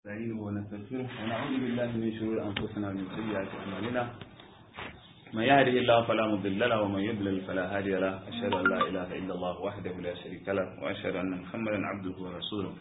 نستعينه ونستغفره ونعوذ بالله من شرور أنفسنا ومن سيئات أعمالنا من يهده الله فلا مضل له ومن يضلل فلا هادي له أشهد أن لا إله إلا الله وحده لا شريك له وأشهد أن محمدا عبده ورسوله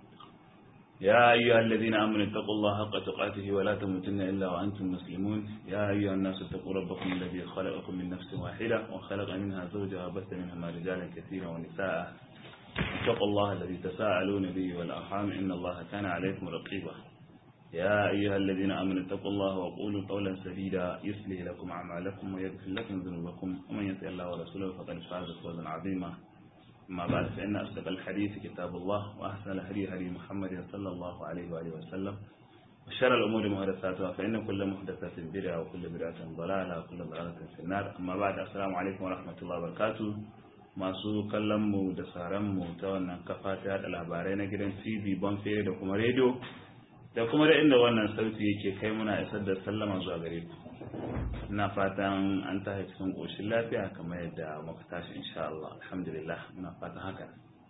يا أيها الذين آمنوا اتقوا الله حق تقاته ولا تموتن إلا وأنتم مسلمون يا أيها الناس اتقوا ربكم الذي خلقكم من نفس واحدة وخلق منها زوجها وبث منهما رجالا كثيرا ونساء اتقوا الله الذي تساءلون به والأرحام إن الله كان عليكم رقيبا يا أيها الذين آمنوا اتقوا الله وقولوا قولا سديدا يصلح لكم أعمالكم ويغفر لكم ذنوبكم ومن يطع الله ورسوله فقد فاز فوزا عظيما أما بعد فإن أصدق الحديث كتاب الله وأحسن الهدي هدي محمد صلى الله عليه وآله وسلم وشر الأمور محدثاتها فإن كل محدثة بدعة وكل بدعة ضلالة وكل ضلالة في النار أما بعد السلام عليكم ورحمة الله وبركاته masu kallonmu da sauranmu ta wannan kafa ta yada labarai na gidan tv bonfere da kuma rediyo da kuma da inda wannan sauti yake kai muna isar da sallama zuwa gare ku ina fatan an tashi cikin ƙoshin lafiya kamar yadda muka tashi insha Allah alhamdulillah muna fatan haka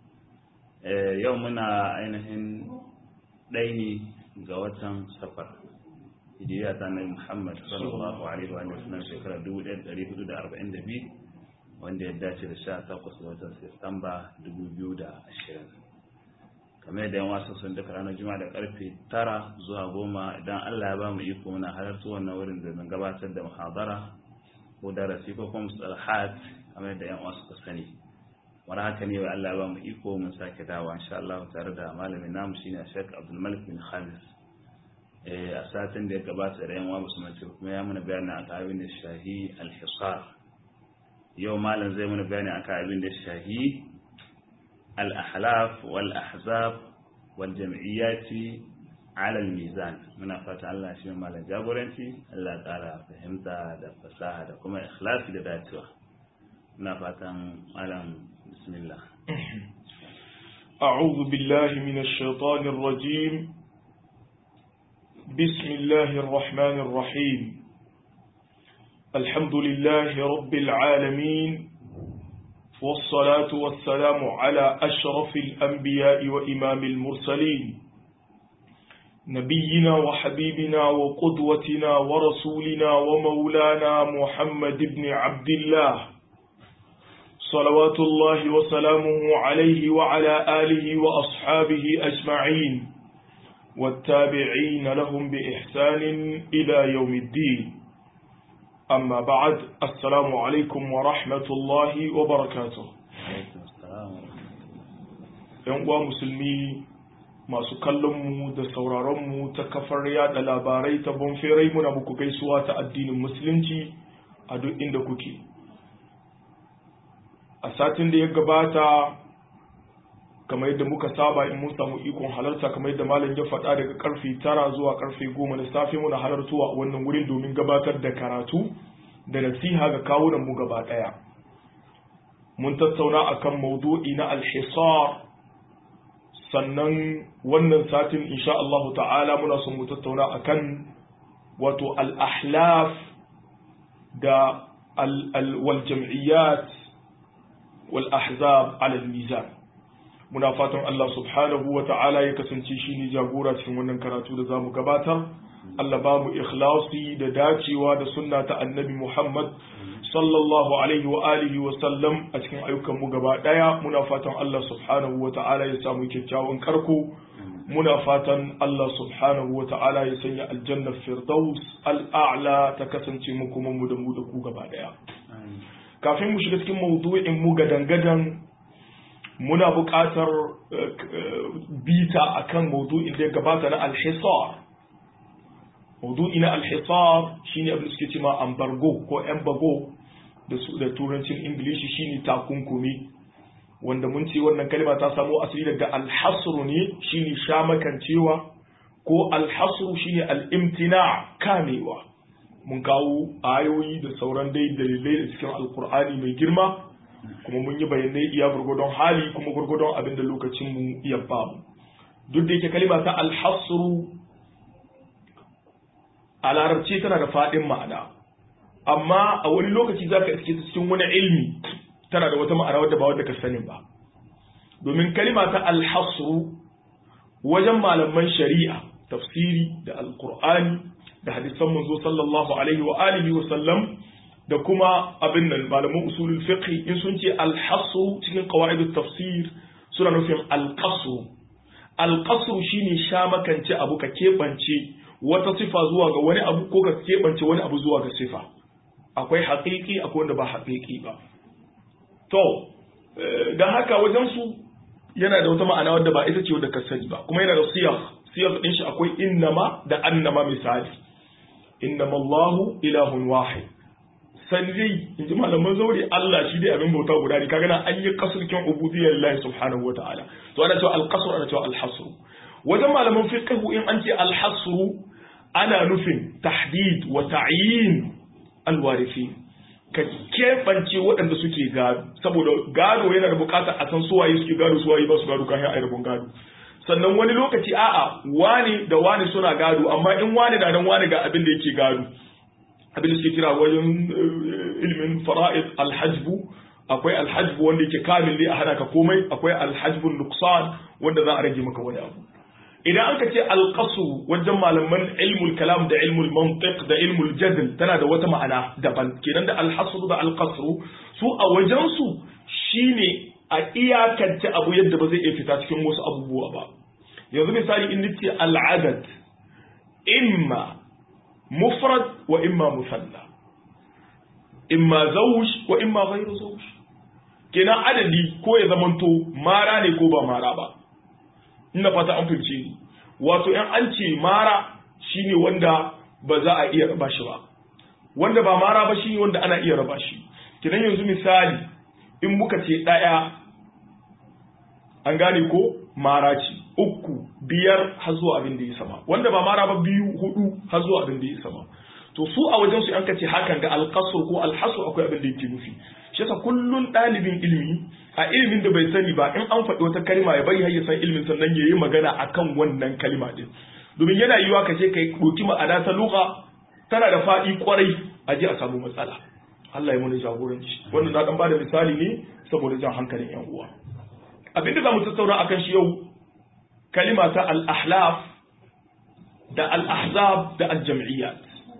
yau muna ainihin ɗaini ga watan safar hijiriya ta nabi muhammad sallallahu alaihi wa sallam shekarar 1442 wanda ya dace da sha takwas watan Sistamba ashirin. kamar da yan wasu sun duka ranar juma'a da karfe tara zuwa goma idan Allah ya ba mu iko muna halarta wannan wurin da zan gabatar da muhadara ko darasi ko kuma mustalahat kamar da yan wasu ka sani wani haka ne Allah ya ba mu iko mun sake dawa insha Allah tare da malamin namu shine Sheikh Abdul Malik bin Khamis a satin da ya gabata da yan wa musulmanci kuma ya mana bayanin akan abin da shahi al-hisar yau malam zai mana bayani akan abin da shahi al-ahlaf wal ahzab wal jam'iyyati ala al-mizan muna fata Allah shi malam jagoranci Allah ƙara fahimta da fasaha da kuma ikhlasi da dacewa muna fatan malam bismillah أعوذ بالله من الشيطان الرجيم بسم الله الرحمن الرحيم الحمد لله رب العالمين والصلاة والسلام على أشرف الأنبياء وإمام المرسلين نبينا وحبيبنا وقدوتنا ورسولنا ومولانا محمد بن عبد الله صلوات الله وسلامه عليه وعلى آله وأصحابه أجمعين والتابعين لهم بإحسان إلى يوم الدين أما بعد السلام عليكم ورحمة الله وبركاته ‘Yan uwa musulmi masu kallonmu da sauraronmu ta kafar yada labarai ta bonferai muna muku gaisuwa ta addinin musulunci a duk inda kuke. A satin da ya gabata kamar yadda muka saba in mun samu ikon halarta kamar yadda malam ya faɗa daga karfe tara zuwa karfe goma na safe muna halartuwa a wannan wurin domin gabatar da karatu da nasiha ga kawunan mu gaba ɗaya mun tattauna akan maudu'i na alhisar sannan wannan satin insha Allah ta'ala muna son mu tattauna akan wato al-ahlaf da wal jam'iyyat wal ahzab ala al-mizan muna fatan Allah subhanahu wa ta'ala ya kasance shi ne jagora cikin wannan karatu da za mu gabatar Allah ba mu ikhlasi da dacewa da sunna ta annabi Muhammad sallallahu alaihi wa alihi wa sallam a cikin ayyukan mu gaba daya muna fatan Allah subhanahu wa ta'ala ya samu kyakkyawan karko muna fatan Allah subhanahu wa ta'ala ya sanya aljanna firdaus al'a'la ta kasance mu kuma mu da mu da ku gaba daya kafin mu shiga cikin mawdu'in mu gadan-gadan muna buƙatar bita akan maudu'in da ya gabata na alhisar maudu'i na alhisar shine abin da suke cewa ambargo ko embargo da su da turancin ingilishi shine takunkumi wanda mun ce wannan kalma ta samo asali daga alhasru ne shine shamakancewa ko alhasru shine al-imtina kamewa mun kawo ayoyi da sauran dai dalilai da cikin alkur'ani mai girma kuma mun yi bayanai iya gurgudun hali kuma gurgudun abin da lokacin mu iya bamu duk da yake kalima ta alhasru a larabci tana da faɗin ma'ana amma a wani lokaci zaka iske ta cikin wani ilmi tana da wata ma'ana wadda ba wadda ka sani ba domin kalima ta alhasru wajen malaman shari'a tafsiri da alqur'ani da hadisan manzo sallallahu alaihi wa alihi wa sallam da kuma abin nan malaman usulul fiqh in sun ce al-hasr cikin qawaidut tafsir suna nufin al-qasr al-qasr shine sha makance abu ka kebance wata sifa zuwa ga wani abu ko ka kebance wani abu zuwa ga sifa akwai haƙiƙi akwai wanda ba haƙiƙi ba to dan haka wajen su yana da wata ma'ana wadda ba ita ce wadda ka sani ba kuma yana da siyar siyar din shi akwai innama da annama misali innama Allahu ilahun wahid sanjai in ji malaman zaure Allah shi dai abin bauta guda ne kaga nan an yi kasurkin ubudiyyar Allah subhanahu wataala to ana cewa al-qasr ana cewa al-hasr wajen malaman fiqh in an ce al-hasr ana nufin tahdid wa ta'yin al-warithin ka keɓance waɗanda suke gado saboda gado yana da buƙatar a san suwaye suke gado suwaye ba su gado kafin a yi gado sannan wani lokaci a'a wani da wani suna gado amma in wani da nan wani ga abin da yake gado abin da suke kira wajen ilimin fara'id alhajbu akwai alhajbu wanda yake kamil ne a hana ka komai akwai alhajbun nuqsan wanda za a rage maka wani abu idan aka ce alqasu wajen malaman ilmul kalam da ilmul mantiq da ilmul jadl tana da wata ma'ana daban kenan da alhasru da alqasru su a wajen su shine a iyakance abu yadda ba zai iya fita cikin wasu abubuwa ba yanzu misali in nace al'adad imma mufrad wa imma musanna imma zawj wa imma ghayru zawj kenan adadi ko ya zamanto mara ne ko ba mara ba ina fata an fahimce ni wato in an ce mara shine wanda ba za a iya raba shi ba wanda ba mara ba shine wanda ana iya raba shi kenan yanzu misali in muka ce daya an gane ko mara ce uku biyar har zuwa abin da ya sama wanda ba mara ba biyu hudu har zuwa abin da ya sama to su a wajen su an kace hakan ga alqasr ko alhasr akwai abin da yake nufi shi yasa kullun dalibin ilimi a ilimin da bai sani ba in an faɗi wata kalma ya bari har ya san ilimin sannan ya yi magana akan wannan kalma din domin yana yiwa ka ce kai ɗauki ma'ana ta lugha tana da faɗi kwarai a je a samu matsala Allah ya mana jagoranci wannan na dan bada misali ne saboda jan hankalin yan uwa abinda za mu tattauna akan shi yau kalima ta al-ahlaf da al-ahzab da al-jam'iyyat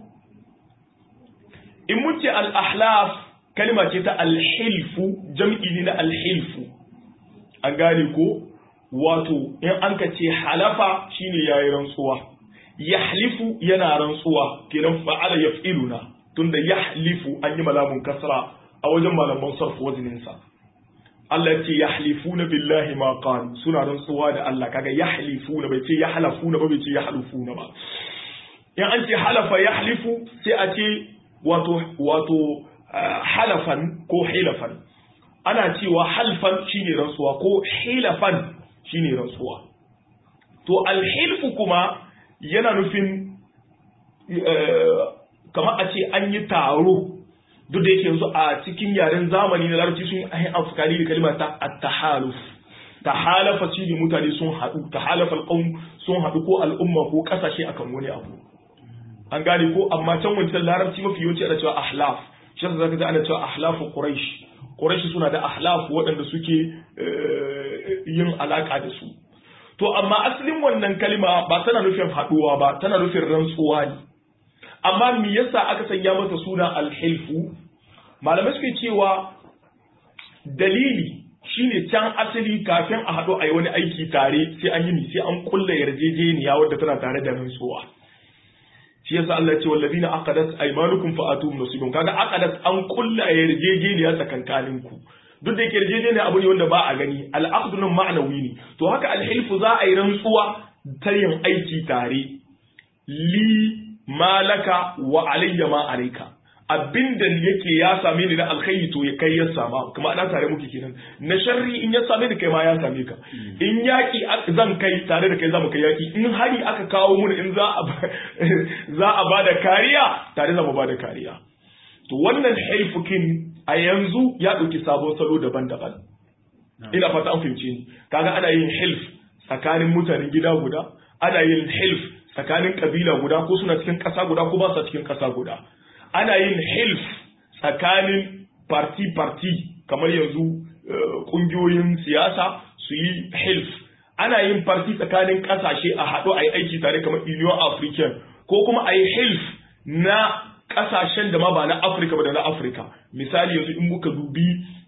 in mun ce al-ahlaf kalima ce ta al-hilfu jam'i ne na al-hilfu an gane ko wato in an ka ce halafa shine yayi rantsuwa yahlifu yana rantsuwa kenan fa'ala yaf'iluna tunda yahlifu an yi malamun kasra a wajen malaman sarf wazinin sa Allah ce yahlifuna billahi ma qalu suna rantsuwa da Allah kaga yahlifuna bai ce yahlafuna ba bai ce yahlufuna ba in an ce halafa yahlifu sai a ce wato wato halafan ko hilafan ana cewa halfan shine rantsuwa ko hilafan shine rantsuwa to alhilfu kuma yana nufin kamar a ce an yi taro duk da yake yanzu a cikin yaren zamani na larabci sun yi amfani da kalmar ta at-tahaluf tahalafa shi ne mutane sun haɗu tahalafa alqawm sun haɗu ko al'umma ko kasashe akan wani abu an gane ko amma can wancan larabci mafi yawanci ana cewa ahlaf shi yasa zaka ji ana cewa ahlafu quraish quraish suna da ahlaf waɗanda suke yin alaka da su to amma asalin wannan kalma ba tana nufin haɗuwa ba tana nufin rantsuwa ne amma me yasa aka sanya mata suna alhilfu malamai suke cewa dalili shine can asali kafin a haɗu a yi wani aiki tare sai an yi sai an kulla yarjejeniya wadda tana tare da rantsuwa shi yasa Allah ya ce wallazina aqadat aymanukum fa atuhum nasibun kaga aqadat an kulla yarjejeniya tsakankanin ku duk da yake yarjejeniya abu ne wanda ba a gani al'aqdu nan ma'nawi ne to haka alhilfu za a yi rantsuwa ta yin aiki tare li malaka wa alayya ma alayka abinda yake ya same ni na alkhairi to ya kai ya sama kuma ana tare muke kenan na sharri in ya same ni kai ma ya same ka in yaki zan kai tare da kai zamu kai yaki in hari aka kawo mun in za a za a bada kariya tare zamu bada kariya to wannan haifukin a yanzu ya dauki sabon salo daban-daban ina fata an fahimce ni kaga ana yin hilf tsakanin mutanen gida guda ana yin hilf tsakanin kabila guda ko suna cikin ƙasa guda ko ba su cikin ƙasa guda ana yin hilf tsakanin parti-parti kamar yanzu ƙungiyoyin siyasa su yi hilf ana yin party tsakanin kasashe a haɗu a yi aiki tare kamar Union African ko kuma a yi hilf na kasashen da ma ba na Afirka ba da na Afirka misali yanzu in muka dubi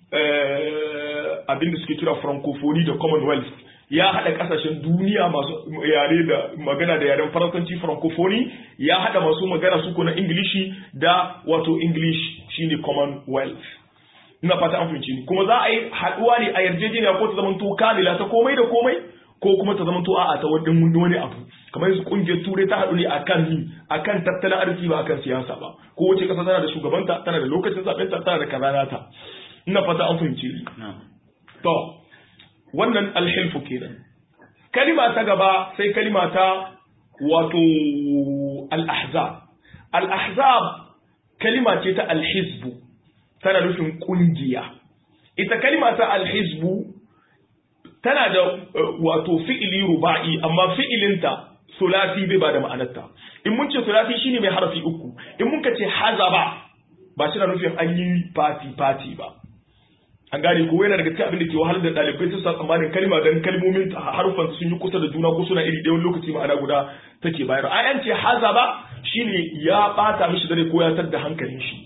abin da suke kira francophonie da commonwealth ya haɗa ƙasashen duniya masu yare da magana da yaren faransanci francophonie ya haɗa masu magana suko na ingilishi da wato english shine commonwealth ina fata an fahimci ni kuma za a yi haɗuwa ne a yarjejeniya ko ta zamanto kamila ta komai da komai ko kuma ta zamanto a'a ta wani wani abu kamar yanzu kungiyar turai ta haɗu ne akan ni akan tattalin arziki ba akan siyasa ba ko wace ƙasa tana da shugabanta tana da lokacin zaɓen ta tana da kazanata ina fata an fahimci ni to wannan alhilfu kenan kalima ta gaba sai kalima ta wato al-ahzab al-ahzab kalima ce ta al-hizbu tana nufin kungiya ita kalima ta al-hizbu tana da wato fi'ili ruba'i amma fi'ilinta sulasi bai ba da ma'anarta in mun ce sulasi shine mai harafi uku in mun ka ce hazaba ba shi na nufin an yi fati fati ba an gane ko yana daga cikin abin da ke wahalar da ɗalibai su sa tsammanin kalma dan kalmomin harufan sun yi kusa da juna ko suna iri ɗaya lokaci ma'ana guda take bayar a yan ce hazaba shine ya bata mishi dare ko ya tadda hankalin shi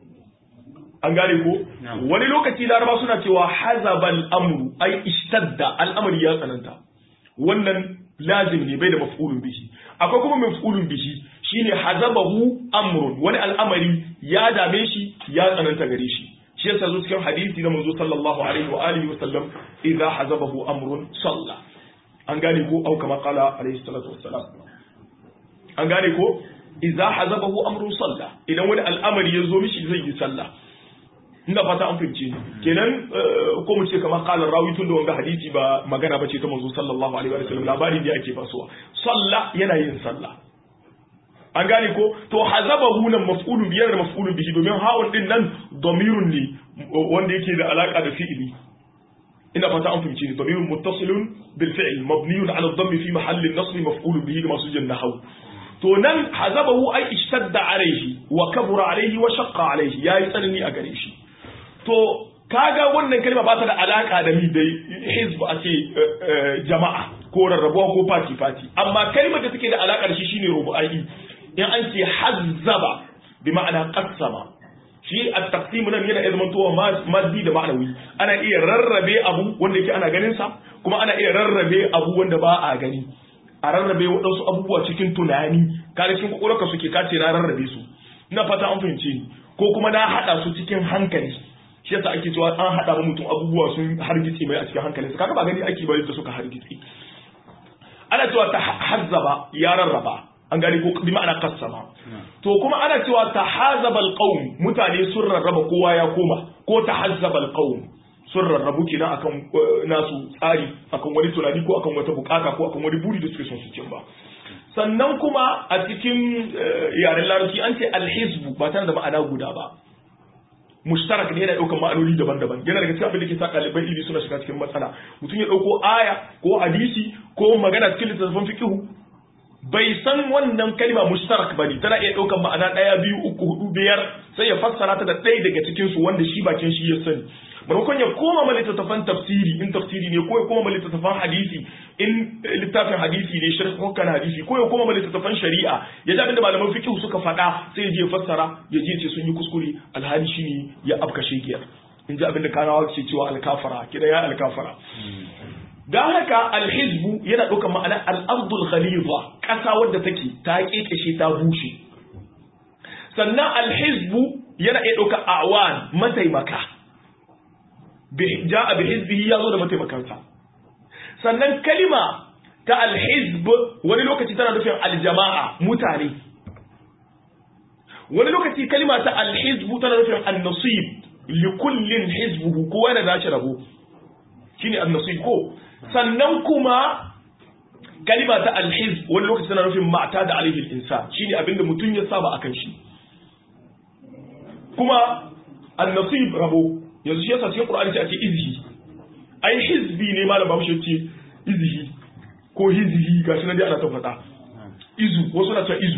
an gane ko wani lokaci laraba suna cewa hazabal amru ai ishtadda al'amari ya tsananta wannan lazim ne bai da maf'ulun bihi akwai kuma maf'ulun bihi shine hazabahu amrun wani al'amari ya dame shi ya tsananta gare shi shi yasa zo cikin hadisi na manzo sallallahu alaihi wa alihi wa sallam idza hazabahu amrun salla an gane ko au kama qala alaihi salatu wassalam an gane ko idza hazabahu amrun salla idan wani al'amari ya zo mishi zai yi sallah ina fata an fahimce ni kenan ko mu ce kamar qala rawi tun da wanga hadisi ba magana bace ta manzo sallallahu alaihi wa sallam labari ne ake fasuwa salla yana yin sallah an gane ko to hazabahu nan maf'ulun biyar da maf'ulun bihi domin ha'un din nan damirun ne wanda yake da alaka da fi'ili ina fata an fahimci ne damirun muttasilun bil fi'l mabniyun ala dhammi fi mahalli an-nasb maf'ulun bihi da masu jan nahwu to nan hazabahu ay ishtadda alayhi wa kabura alayhi wa shaqqa alayhi yayi tsanani a gare shi to kaga wannan kalma ba ta da alaka da mi dai hizb a ce jama'a ko rarrabuwa ko fati fati amma kalmar da take da alaka da shi shine rubu'ai in an ce hazzaba bi ma'ana qassama shi at-taqsim nan yana iya zamantowa maddi da ma'anawi ana iya rarrabe abu wanda yake ana ganin sa kuma ana iya rarrabe abu wanda ba a gani a rarrabe waɗansu abubuwa cikin tunani kare cikin kokolaka suke kace na rarrabe su ina fata an fahimce ni ko kuma na hada su cikin hankali shi yasa ake cewa an hada mutum abubuwa sun hargitse mai a cikin hankalinsa kaga ba gani ake bari da suka hargitse ana cewa ta hazzaba ya rarraba an gani ko bi ma'ana qassama to kuma ana cewa tahazaba alqawm mutane sun rarraba kowa ya koma ko tahazzaba alqawm sun rarrabu kenan akan nasu tsari akan wani tunani ko akan wata bukata ko akan wani buri da suke son su cimma sannan kuma a cikin yaren larabci an ce alhizbu ba tare da ma'ana guda ba mushtarak ne yana daukan ma'anoni daban-daban yana daga cikin abin da ke sa ɗaliban ilimi suna shiga cikin matsala mutum ya dauko aya ko hadisi ko magana cikin littattafan fiqhu bai san wannan kalma mushtarak bane tana iya daukan ma'ana ɗaya biyu uku hudu biyar sai ya fassara ta da ɗaya daga cikin su wanda shi bakin shi ya sani maimakon ya koma ma littattafan tafsiri in tafsiri ne ko ya koma ma littattafan hadisi in littafin hadisi ne shirin hukkan hadisi ko ya koma ma littattafan shari'a ya ji abinda malaman fiqh suka faɗa sai ya je fassara ya je ce sun yi kuskure alhali shine ya afka shegiyar in ji abinda kanawa ke cewa alkafara kida ya alkafara dan haka alhizbu yana ɗaukar ma'ana al-ardul ghaliza ƙasa wadda take ta kekeshe ta bushe sannan alhizbu yana iya ɗaukar awan mataimaka ja'a bi hizbihi yazo da mataimakansa sannan kalima ta alhizb wani lokaci tana nufin aljama'a mutane wani lokaci kalima ta alhizb tana nufin an-nasib li kullin hizbuhu kowa yana da shi rabo shine an-nasib ko sannan kuma kalima ta alhizb wani lokaci tana nufin ma'ta da alaihi al-insan shine abinda mutum ya saba akan shi kuma an-nasib rabo yanzu shi yasa cikin Qur'ani sai ake izhi ai hizbi ne malam Bahaushe ce izhi ko hizhi gashi nan dai ana ta faɗa izu wasu na cewa izu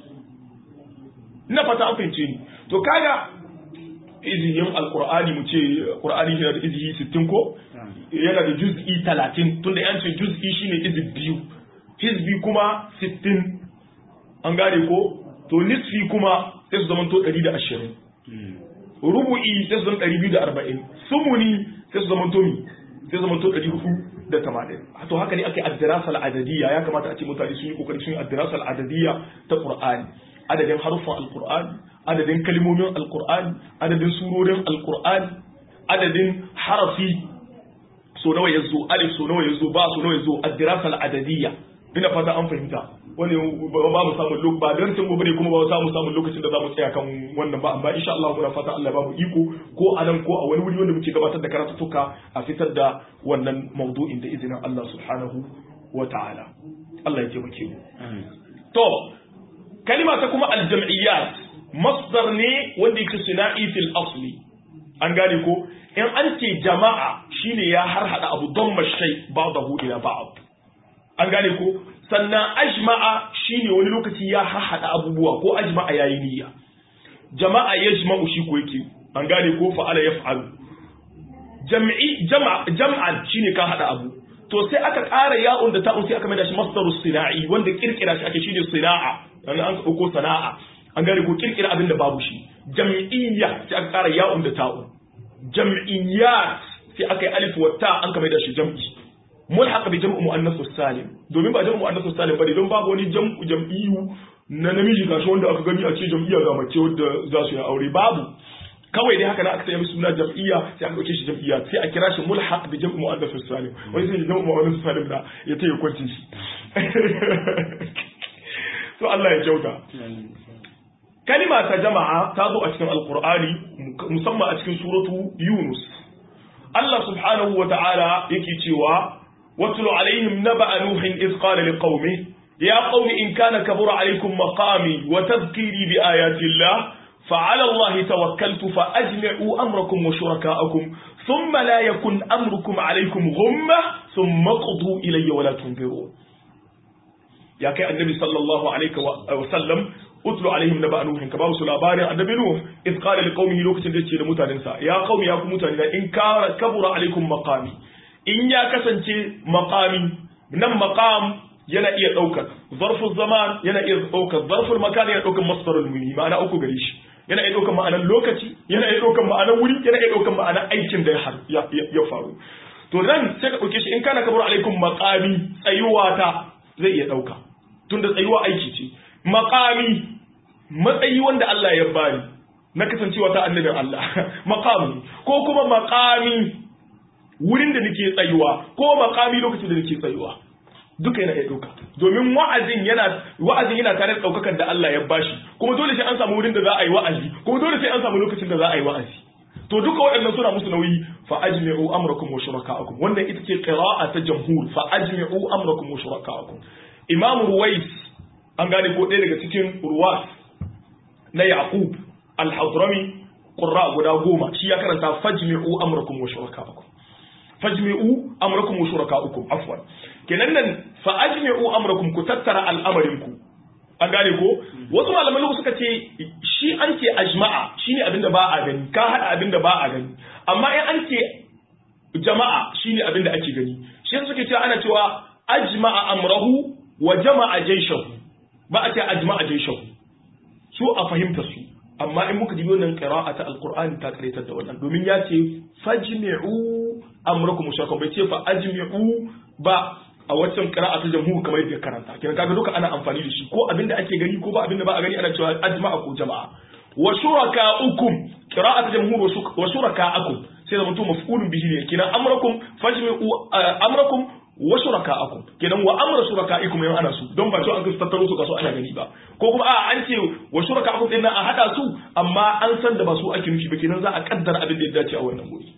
ina fata an fahimce ni to kaga izhin alqur'ani mu ce qur'ani yana da izhi 60 ko yana da juz'i talatin tunda yan ce juz'i shine izib biyu hizbi kuma sittin an gane ko to nisfi kuma sai su zama to ɗari da ashirin rubu'i sai su zama ɗari biyu da arba'in sumuni sai su zama to mi sai su zama to ɗari hudu da tamanin to haka ne ake addirasal adadiyya ya kamata a ce mutane sun yi kokari sun yi addirasal adadiyya ta qur'ani adadin haruffan alqur'ani adadin kalmomin alqur'ani adadin surorin alqur'ani adadin harafi so nawa yazo alif so nawa yazo ba so nawa yazo addirasal adadiyya ina fata an fahimta wani ba mu samu lokaci ba dan mu bane kuma ba za mu samu lokacin da za mu tsaya kan wannan ba amma insha Allah muna fata Allah ba mu iko ko a nan ko a wani wuri wanda muke gabatar da karatuttuka a fitar da wannan maudu'in da izinin Allah subhanahu wa ta'ala Allah ya taimake mu to kalima ta kuma aljam'iyyat masdar ne wanda yake sina'i fil asli an gane ko in an ce jama'a shine ya harhada abu don mashai ba'dahu ila ba'd an gane ko sannan ajma'a shine wani lokaci ya hahada abubuwa ko ajma'a yayi niyya jama'a yajma'u shi ko yake an gane ko fa'ala yaf'alu jam'i jama'a jam'an shine ka hada abu to sai aka ƙara ya'un da ta'un sai aka maida shi masdarus sina'i wanda kirkira shi ake shine sina'a dan an ko sana'a an gane ko kirkira abin da babu shi jam'iyya sai aka ƙara ya'un da ta'un jam'iyyat sai aka yi alif wa ta an ka maida shi jam'i mulhaq bi jam'u muannath salim domin ba jam'u muannath salim bane don babu wani jam'u jam'iyyu na namiji gashi wanda aka gani a ce jam'iyya ga mace wanda za su yi aure babu kawai dai haka na aka sanya suna jam'iyya sai aka dauke shi jam'iyya sai a kira shi mulhaq bi jam'u muannath salim wani sai jam'u muannath salim da ya tayi kwancin shi to Allah ya kyauta kalima ta jama'a ta zo a cikin alqur'ani musamman a cikin suratu yunus Allah subhanahu wa ta'ala yake cewa واتل عليهم نبأ نوح إذ قال لقومه يا قوم إن كان كبر عليكم مقامي وتذكيري بآيات الله فعلى الله توكلت فأجمعوا أمركم وشركاءكم ثم لا يكن أمركم عليكم غمة ثم قضوا إلي ولا تنظرون يا كي النبي صلى الله عليه وسلم اتل عليهم نبأ نوح كما وصل أباري النبي نوح إذ قال لقومه لوكت ديتي لمتاننسا يا قوم يا قوم إن كان كبر عليكم مقامي in ya kasance makami nan makam yana iya ɗaukar zarfin zaman yana iya ɗaukar zarfin makan yana ɗaukar masdarul muni ma'ana uku gare shi yana iya ɗaukar ma'anar lokaci yana iya ɗaukar ma'anar wuri yana iya ɗaukar ma'anar aikin da ya faru to nan sai ka ɗauke shi in kana kabar alaikum makami tsayuwa ta zai iya ɗauka tunda tsayuwa aiki ce makami matsayi wanda Allah ya bani na kasancewa ta annabin Allah makami ko kuma makami wurin da nake tsayuwa ko makami lokacin da nake tsayuwa duka yana iya ɗauka domin wa'azin yana wa'azin yana tare da ɗaukakar da Allah ya bashi kuma dole sai an samu wurin da za a yi wa'azi kuma dole sai an samu lokacin da za a yi wa'azi to duka waɗannan suna musu nauyi fa ajmi'u amrakum wa shuraka'akum wannan ita ce qira'a ta jamhur fa ajmi'u amrakum wa shuraka'akum imam ruwais an gane ko ɗaya daga cikin ruwas na yaqub al-hadrami qurra guda goma shi ya karanta fajmi'u amrakum wa shuraka'akum fajmi'u amrakum wa shuraka'ukum afwan kenan nan fa ajmi'u amrakum ku tattara al'amarinku an gane ko wasu malaman suka ce shi an ce ajma'a shine abinda ba a gani ka hada abinda ba a gani amma in an ce jama'a shine abinda ake gani shi suke cewa ana cewa ajma'a amrahu wa jama'a jayshahu ba a ce ajma'a jayshahu su a fahimta su amma in muka dibi wannan qira'a ta alqur'ani ta karaitar da wannan domin ya ce fajmi'u amrakum mushrikan bai ce fa ajmi'u ba a waccan qira'a ta jamhur kamar yadda karanta kenan kaga duka ana amfani da shi ko abinda ake gani ko ba abinda ba a gani ana cewa ajma'a ko jama'a wa shuraka'ukum qira'a ta jamhur wa shuraka'akum sai da mutum maf'ulun bihi ne kenan amrakum fajmi'u amrakum wa shuraka'akum kenan wa amra shuraka'ikum yan ana su don ba to an ka tattaro su kaso ana gani ba ko kuma a an ce wa shuraka'akum din nan a hada su amma an san da ba su ake nufi ba kenan za a kaddara abin da ya dace a wannan wuri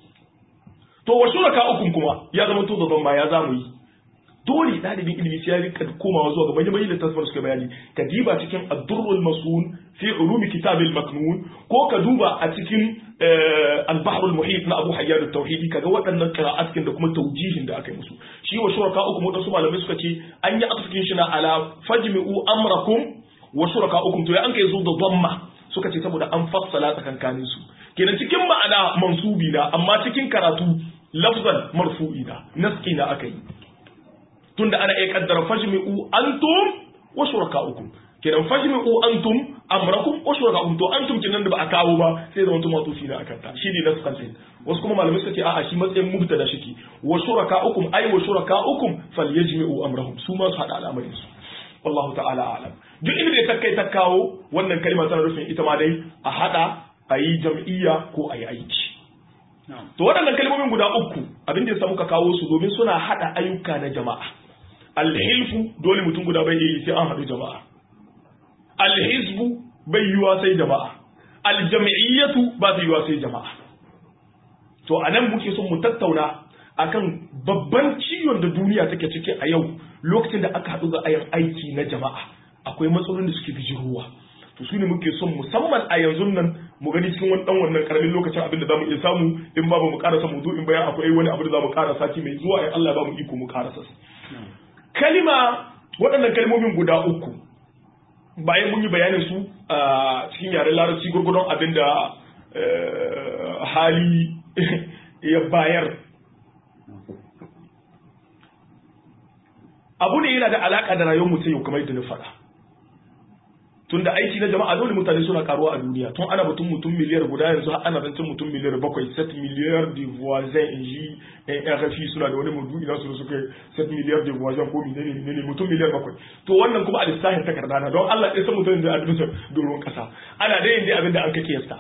to wa shuraka'akum kuma ya zama to da ma ya zamu yi dole ɗalibin ilimi sai ya rika komawa zuwa ga bayyana da tasfar suka bayani ka diba cikin ad-durrul masun fi ulumi kitabil maknun ko ka duba a cikin al-bahr al-muhit na Abu Hayyan at-Tauhidi kaga waɗannan qira'at da kuma tawjihin da aka yi musu shi wa shuraka uku wadansu malamai suka ce an yi atfin shi na ala fajmi'u amrakum wa shuraka ukum to ya an kai zo da dhamma suka ce saboda an fassala tsakankanin su kenan cikin ma'ana mansubi na amma cikin karatu lafzan marfu'i da naski na aka yi tunda ana iya kaddara fajmi'u antum wa shuraka'ukum kenan fajmi'u antum amrakum wa shuraka'ukum to antum kenan da ba a kawo ba sai zama tuma tufi na akan ta shine nasqan din wasu kuma malamai suka ce a'a shi matsayin mubtada shike wa shuraka'ukum ay wa shuraka'ukum falyajmi'u amrahum su ma su hada al'amarin su wallahu ta'ala a'lam duk inda ta kai ta kawo wannan kalma tana nufin ita ma dai a hada a yi jam'iyya ko a yi aiki to waɗannan kalmomin guda uku abin da ya muka kawo su domin suna hada ayyuka na jama'a alhilfu dole mutum guda bai yi sai an haɗu jama'a alhizbu bai yiwa sai jama'a aljami'iyyatu ba ta yiwa sai jama'a to a nan muke son mu tattauna akan babban ciwon da duniya take ciki a yau lokacin da aka haɗu ga ayan aiki na jama'a akwai matsalolin da suke bijirowa to su ne muke son musamman a yanzu nan mu gani cikin wani dan wannan karamin lokacin abin da zamu iya samu in ba mu karasa mu in bayan akwai wani abu da zamu karasa sati mai zuwa in Allah ya ba mu iko mu karasa su kalima waɗannan kalmomin guda uku bayan mun yi bayanin su a cikin yaren larabci gurgurdon abin da hali ya bayar abu ne yana da alaka da rayuwar mutum yau kamar yadda na faɗa tunda aiki na jama'a dole mutane suna karuwa a duniya tun ana batun mutum miliyar guda yanzu har ana zancen mutum miliyar bakwai set miliyar de voisin in ji RFI suna da wani mudu ina su suka set miliyar de voisin ko menene menene mutum miliyar bakwai to wannan kuma a lissafin takarda na don Allah ya san mutum da addu'a doron kasa ana da yin abin da an kake yasta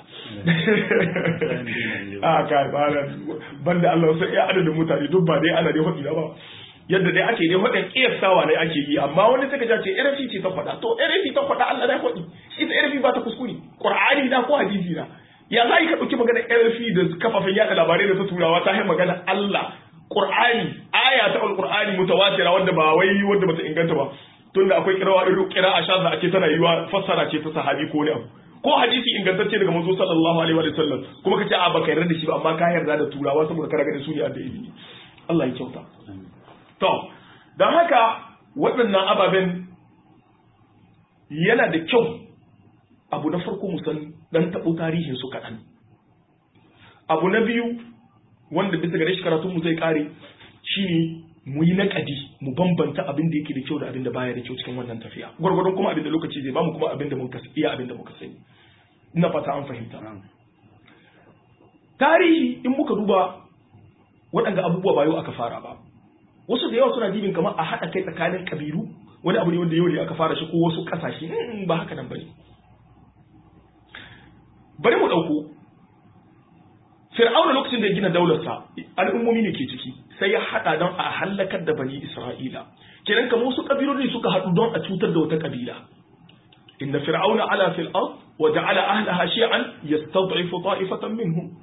a kai ba banda Allah sai ya adadin mutane duk ba dai ana dai hadi ba yadda dai ake dai wadan kiyasawa ne ake yi amma wani sai ka ce RFI ce ta faɗa to RFI ta faɗa Allah da faɗi ita RFI ba ta kuskure Qur'ani na ko hadisi na ya za ka ɗauki magana RFI da kafafen yada labarai da ta turawa ta yi magana Allah Qur'ani aya ta Al-Qur'ani mutawatira wanda ba wai wanda bata inganta ba tunda akwai kirawa irin kira'a shadda ake tana yiwa fassara ce ta sahabi ko ne abu ko hadisi ingantacce daga manzo sallallahu alaihi wa sallam kuma kace a baka yarda da shi ba amma ka yarda da turawa saboda kana ganin su ne da ilimi Allah ya kyauta To, don haka waɗannan ababen yana da kyau abu na farko musan ɗan taɓo tarihin su kaɗan. Abu na biyu wanda bisa gare shi karatunmu zai ƙare shi ne mu yi naƙadi mu bambanta abin da yake da kyau da abin da baya da kyau cikin wannan tafiya. Gwargwadon kuma abin da lokaci zai bamu kuma abin da muka iya abin da muka sani. Ina fata an fahimta. Tarihi in muka duba waɗanda abubuwa ba yau aka fara ba. wasu da yawa suna jibin kamar a haɗa kai tsakanin ƙabilu wani abu ne wanda yau ne aka fara shi ko wasu ƙasashe ba haka nan bane bari mu ɗauko fir'auna lokacin da ya gina daularsa al'ummomi ne ke ciki sai ya haɗa don a hallakar da bani isra'ila kenan kamar wasu ƙabiloli suka haɗu don a cutar da wata ƙabila inna fir'auna ala fil ard wa ja'ala ahlaha shi'an yastad'ifu ta'ifatan minhum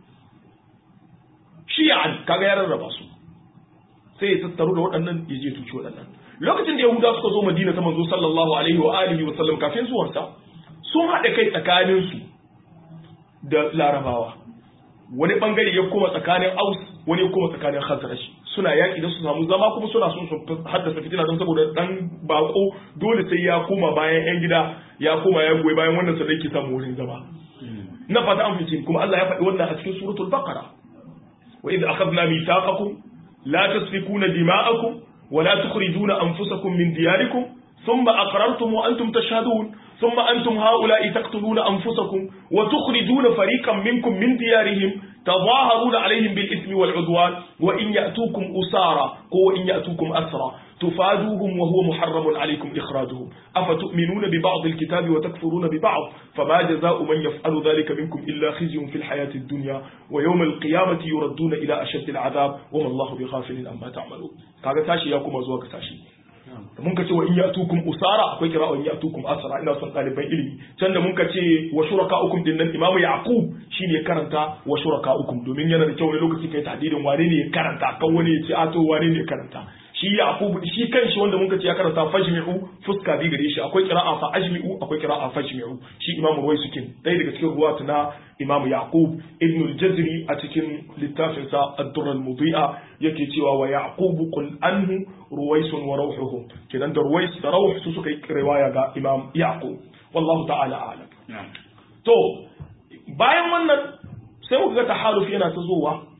shi'an kaga ya rarraba su sai ya tattaru da waɗannan ya je tuci waɗannan lokacin da yahuda suka zo madina ta manzo sallallahu alaihi wa alihi wa sallam kafin zuwansa sun haɗa kai tsakanin su da larabawa wani bangare ya koma tsakanin aus wani ya koma tsakanin khazraj suna yaƙi da su samu zama kuma suna son su haddasa fitina don saboda dan bako dole sai ya koma bayan yan gida ya koma ya goyi bayan wannan sannan ke samu wurin zama na fata an fice kuma Allah ya faɗi wannan a cikin suratul baqara wa idh akhadna mithaqakum لا تسفكون دماءكم ولا تخرجون أنفسكم من دياركم ثم أقررتم وأنتم تشهدون ثم أنتم هؤلاء تقتلون أنفسكم وتخرجون فريقا منكم من ديارهم تظاهرون عليهم بالإثم والعدوان وإن يأتوكم أسارى وإن يأتوكم أسرى تفادوهم وهو محرم عليكم إخراجهم أفتؤمنون ببعض الكتاب وتكفرون ببعض فما جزاء من يفعل ذلك منكم إلا خزي في الحياة الدنيا ويوم القيامة يردون إلى أشد العذاب وما الله بغافل أما تعملون kaga tashi ya kuma zuwa ka tashi mun ka ce wa in ya'tukum usara akwai kira wa in ya'tukum asra ina son ɗaliban ilimi can da mun ka ce wa shuraka'ukum din nan imamu yaqub shine ya karanta wa shuraka'ukum domin yana da kyau wani lokaci kai tahdidin wane ne ya karanta kan wani ya ce a to wane ne ya karanta shi yaqub shi kanshi wanda mun ka ce ya karanta fajmi'u fuska bi gare shi akwai qira'a fa ajmi'u akwai qira'a fajmi'u shi imamu ruwai sukin dai daga cikin ruwatu na imamu yaqub ibn al-jazri a cikin littafin sa ad-durr al-mudi'a yake cewa wa yaqub qul anhu ruwaisun wa rawhuhu kidan da ruwais da rawh su suka yi riwaya ga imam yaqub wallahu ta'ala a'lam to bayan wannan sai muka ga tahaluf yana ta zowa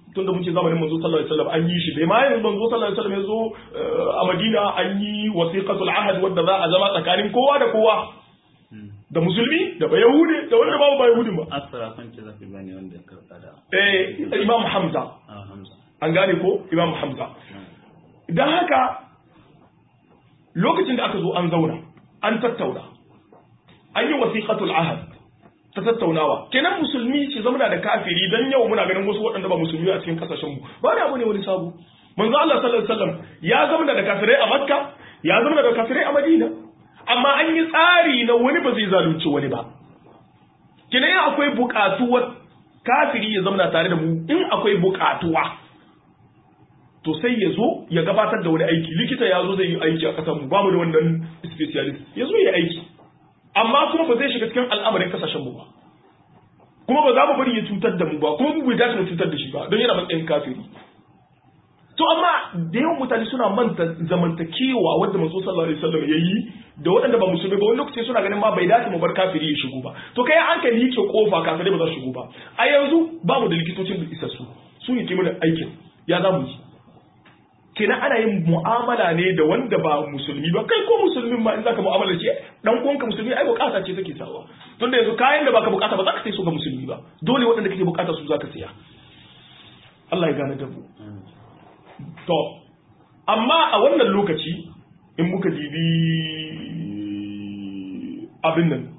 tunda mun ce zamanin manzo sallallahu alaihi wasallam an yi shi bai ma yanzu manzo sallallahu alaihi wasallam ya zo a Madina an yi wasiqatul ahad wanda za a zama tsakanin kowa da kowa da musulmi da ba yahudi da wanda babu ba yahudi ba asara kan ce zafi bane wanda ya karɓa da eh imam hamza ah hamza an gane ko imam hamza dan haka lokacin da aka zo an zauna an tattauna an yi wasiqatul ahad ta tattaunawa kenan musulmi ce zama da kafiri dan yau muna ganin wasu waɗanda ba musulmi a cikin kasashen mu ba da abu ne wani sabo manzo Allah sallallahu alaihi wasallam ya zama da kafirai a Makka ya zama da kafirai a Madina amma an yi tsari na wani ba zai zalunci wani ba kenan in akwai buƙatuwar kafiri ya zama tare da mu in akwai buƙatuwa to sai ya zo ya gabatar da wani aiki likita ya zo zai yi aiki a ƙasar mu ba mu da wannan specialist ya zo ya aiki amma kuma ba zai shiga cikin al'amarin kasashen mu ba kuma ba za mu bari ya cutar da mu ba kuma mu bai dace mu cutar da shi ba don yana matsayin kafiri to amma da yawan mutane suna manta zamantakewa wanda manzo sallallahu alaihi wasallam yayi da waɗanda ba musulmi ba wani lokaci suna ganin ma bai dace mu bar kafiri ya shigo ba to kai an ka liƙe kofa kafirai ba za su shigo ba a yanzu ba mu da likitocin da isassu su ne kimanin aikin ya za mu yi kenan ana yin mu'amala ne da wanda ba musulmi ba kai ko musulmin ma in zaka mu'amala ce dan uwanka musulmi ai bukata ce take sawa tunda yanzu kayan da baka bukata ba za ka sai su ga musulmi ba dole waɗanda kake bukata su zaka siya Allah ya gane da mu to amma a wannan lokaci in muka dibi abin nan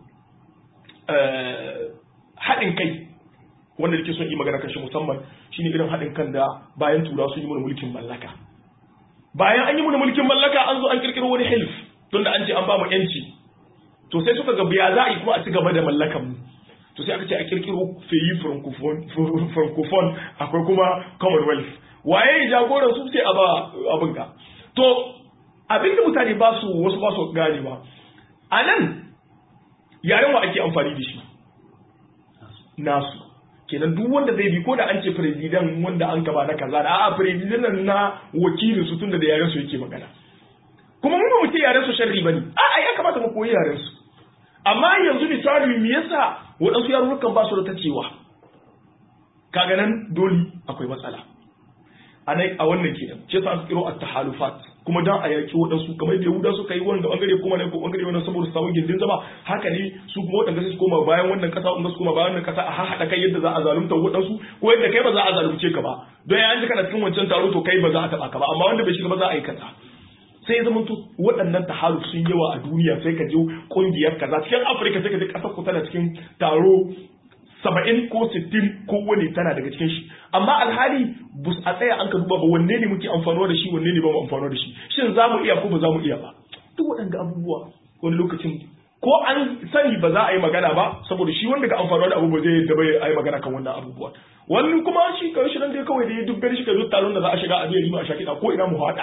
haɗin kai wanda nake son yi magana kan shi musamman shine irin haɗin kan da bayan tura sun yi mana mulkin mallaka bayan an yi mana mulkin mallaka an zo an kirkiro wani hilf tunda an ce an ba mu yanci to sai suka ga biya za a yi kuma a ci gaba da mallakan mu to sai aka ce a kirkiro feyi francophone akwai kuma commonwealth waye jagoran su sai a ba abin ka to abin da mutane ba su wasu ba su gane ba a nan yaren wa ake amfani da shi nasu kenan duk wanda zai bi ko da an ce firizidan wanda an gaba na kaza da a'a firizidan na wakilin su tunda da yaren su yake magana kuma mu ba mu ce yaren su sharri bane a'a ya kamata mu koyi yaren su amma yanzu misali me yasa waɗansu yarurrukan ba su da tacewa kaga nan dole akwai matsala a a wannan kenan ce sa kiro at-tahalufat kuma dan a yaki waɗansu kamar da Yahuda suka yi wanda bangare kuma ne ko bangare wannan saboda su samu gindin zama haka ne su kuma waɗanda su koma bayan wannan kasa wanda su koma bayan wannan kasa a haɗa kai yadda za a zalunta waɗansu ko yadda kai ba za a zalunce ka ba don ya ji kana cikin wancan taro to kai ba za a taɓa ka ba amma wanda bai shiga ba za a yi kaza sai ya zama waɗannan tahaluf sun yawa a duniya sai ka je ƙungiyar kaza cikin afirka sai ka je ƙasar ku tana cikin taro saba'in ko sittin ko wani tana daga cikin shi amma alhali bus a tsaya an ka duba ba wanne ne muke amfanuwa da shi wanne ne ba mu amfanuwa da shi shin za mu iya ko ba za mu iya ba duk waɗanda abubuwa wani lokacin ko an sani ba za a yi magana ba saboda shi wanda ka amfanuwa da abu ba zai yadda ba a yi magana kan wannan abubuwa wani kuma shi kawai shi nan dai kawai da ya dubbe shi ka zo taron da za a shiga a biya rima a shakiɗa ko ina mu haɗa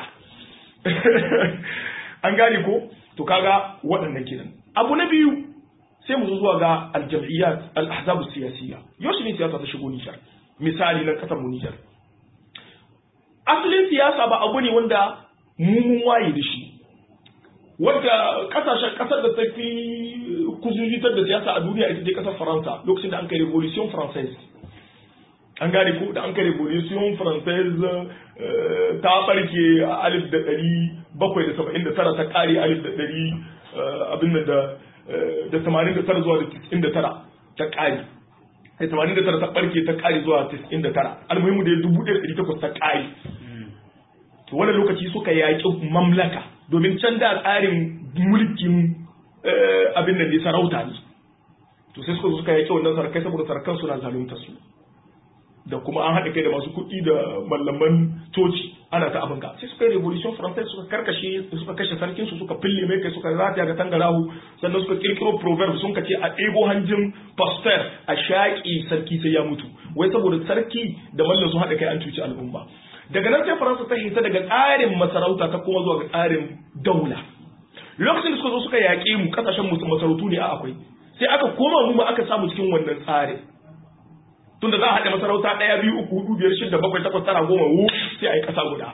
an gane ko to kaga waɗannan kenan abu na biyu sai mu zo zuwa ga aljam'iyyat al-ahzab siyasiyya yau ne siyasa ta shigo Nijar misali nan kasar mu Nijar asalin siyasa ba abu ne wanda mu mun waye da shi wanda kasashen kasar da ta fi kuzuzitar da siyasa a duniya ita ce kasar Faransa lokacin da an kai revolution française an gane ko da an kai revolution française ta barke a alif da ɗari bakwai da saba'in da tara ta ƙare alif da ɗari abin da da tamanin da tara zuwa da tis'in da tara ta ƙari da tamanin da tara ta ɓarke ta ƙari zuwa tis'in da tara almuhimmu da dubu ɗaya da ɗari takwas ta ƙari to wani lokaci suka yaƙi mamlaka domin can da tsarin mulkin abin da ne sarauta ne to sai suka suka yaƙi wannan sarkai saboda sarkan suna zalunta su da kuma an haɗa kai da masu kuɗi da mallaman coci ana ta abin ga sai suka yi revolution française suka karkashe suka kashe sarkin su suka fille mai kai suka rataya ga tangarahu sannan suka kirkiro proverb sun kace a ɗebo hanjin pasteur a shaƙi sarki sai ya mutu wai saboda sarki da mallan su haɗa kai an cuci al'umma daga nan sai faransa ta hita daga tsarin masarauta ta kuma zuwa ga tsarin daula lokacin da suka zo suka yaƙe mu kasashen masarautu ne a akwai sai aka koma mu ma aka samu cikin wannan tsarin tunda za a haɗe masarauta ɗaya biyu uku hudu biyar shida bakwai takwas tara goma wu sai a yi ƙasa guda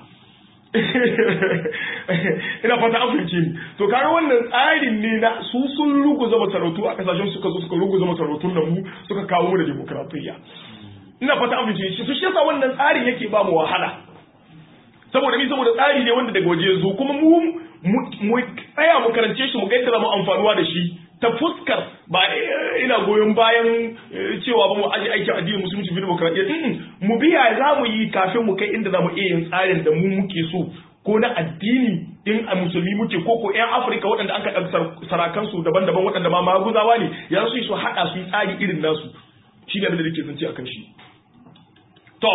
ina fata an fahimce ni to kaga wannan tsarin ne na su sun ruguza masarautu a kasashen suka zo suka ruguza masarautun nan mu suka kawo mu da demokratiyya ina fata an fice shi su shi yasa wannan tsarin yake ba mu wahala saboda mi saboda tsari ne wanda daga waje ya zo kuma mu mu tsaya mu karance shi mu ga yadda za mu amfanuwa da shi ta fuskar ba ina goyon bayan cewa ba mu aje aikin addinin musulunci bi demokradiyya mu biya za mu yi kafin mu kai inda za mu iya yin tsarin da mu muke so ko na addini in a musulmi muke ko ko yan afirka waɗanda aka ɗan sarakan su daban-daban waɗanda ma maguzawa ne ya su su haɗa su yi tsari irin nasu shi ne da nake zance akan shi to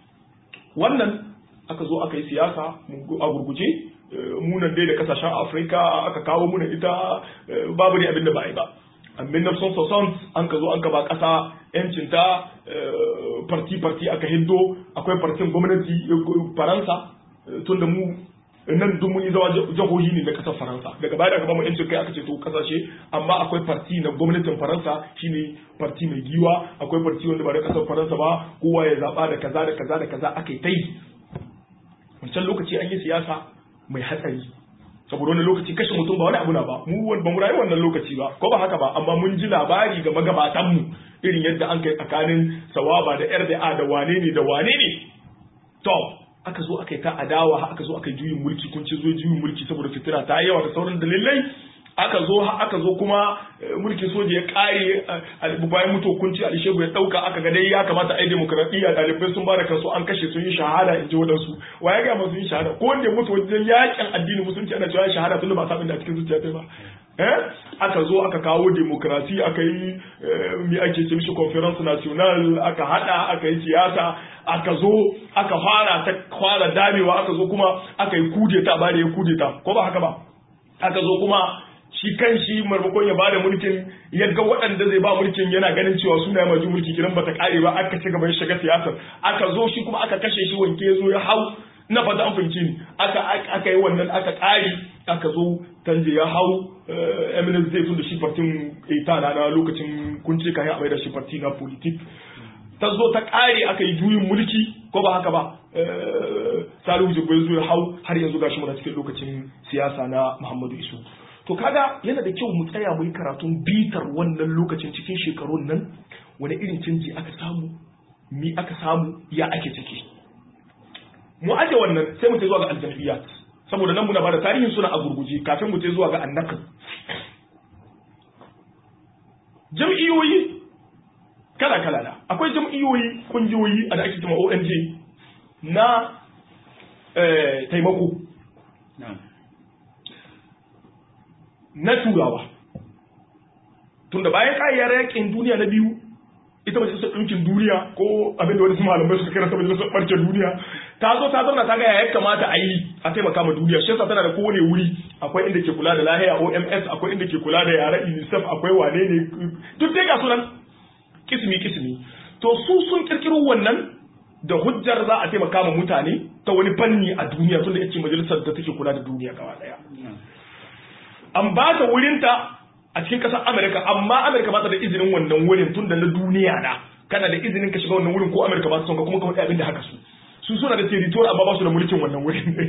wannan aka zo aka yi siyasa a gurguje munan dai da kasashen afirka aka kawo muna ita babu ne abin da ba a yi ba amin na son son an ka zo an ka ba kasa yancinta parti parti aka hiddo akwai partin gwamnati faransa tun da mu nan duk mun yi zama jahohi ne na kasar faransa daga baya da aka ba mu yancin kai aka ce to kasashe amma akwai parti na gwamnatin faransa shine parti mai giwa akwai parti wanda ba da kasar faransa ba kowa ya zaba da kaza da kaza da kaza aka yi ta yi wancan lokaci an yi siyasa mai hatsari saboda wani lokaci kashe mutum ba wani abu na ba mu ba mu rayu wannan lokaci ba ko ba haka ba amma mun ji labari ga magabatan mu irin yadda an kai tsakanin sawaba da RDA da wane ne da wane ne to aka zo aka yi ta adawa aka zo aka yi juyin mulki kun ci zo juyin mulki saboda fitira ta yawa da sauran dalilai aka zo aka zo kuma mulkin soja ya kare bayan mutu hukunci Ali Shehu ya dauka aka ga dai ya kamata ai demokradiyya dalibai sun bada kansu an kashe sun yi shahada in ji wadansu wa ya ga masu yin shahada ko wanda ya mutu wajen yakin addinin musulunci ana cewa shahada tun da ba sabin da a cikin zuciya ta ba eh aka zo aka kawo demokrasi aka yi mi ake ce mishi conference national aka hada aka yi siyasa aka zo aka fara ta fara damewa aka zo kuma aka yi kudeta ba da ya kudeta ko ba haka ba aka zo kuma shi kan shi marmakon ya bada mulkin yadda waɗanda zai ba mulkin yana ganin cewa suna yi maju mulki kiran bata kare ba aka ci gaban shiga siyasar aka zo shi kuma aka kashe shi wanke ya zo ya hau na fata an fahimci ni aka aka yi wannan aka kare aka zo tanje ya hau eminence zai tun da shi partin ita na na lokacin kunce kayan abai da shi parti na politik ta zo ta kare aka yi juyin mulki ko ba haka ba salihu jibril zo ya hau har yanzu gashi muna cikin lokacin siyasa na muhammadu isu to kaga yana da kyau mu tsaya mu yi karatun bitar wannan lokacin cikin shekarun nan wani irin canji aka samu mi aka samu ya ake ciki mu aje wannan sai mu ce zuwa ga aljam'iyyat saboda nan muna bada tarihin suna a gurguje kafin mu ce zuwa ga annakan jam'iyyoyi kala kala na akwai jam'iyyoyi kungiyoyi a da ake cewa ONG na taimako na turawa tunda bayan ƙayyar yakin duniya na biyu ita majalisar ɗinkin duniya ko abinda wani malamai suka kira ta majalisar ɓarke duniya ta zo ta zauna ta ga ya kamata a yi a taimaka ma duniya shi yasa tana da kowane wuri akwai inda ke kula da lahiya OMS akwai inda ke kula da yara UNICEF akwai wane ne duk dai ga sunan kismi kismi to su sun kirkiro wannan da hujjar za a taimaka ma mutane ta wani fanni a duniya tunda yace majalisar da take kula da duniya gaba daya an ba ta wurinta a cikin ƙasar Amerika amma Amerika ba ta da izinin wannan wurin tun da na duniya na kana da izinin ka shiga wannan wurin ko Amerika ba ta son ka kuma ka faɗi abin da haka su su suna da territory amma ba su da mulkin wannan wurin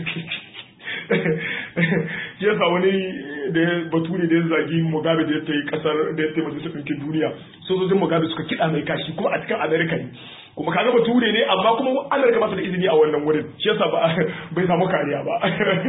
shi yasa wani da ya bature da ya zagi Mugabe da ya ta yi kasar da ya taimaka su ɗinkin duniya sojojin Mugabe suka kiɗa mai kashi kuma a cikin Amerika ne kuma kaga bature ne amma kuma Amerika ba ta da izini a wannan wurin shi yasa ba bai samu kariya ba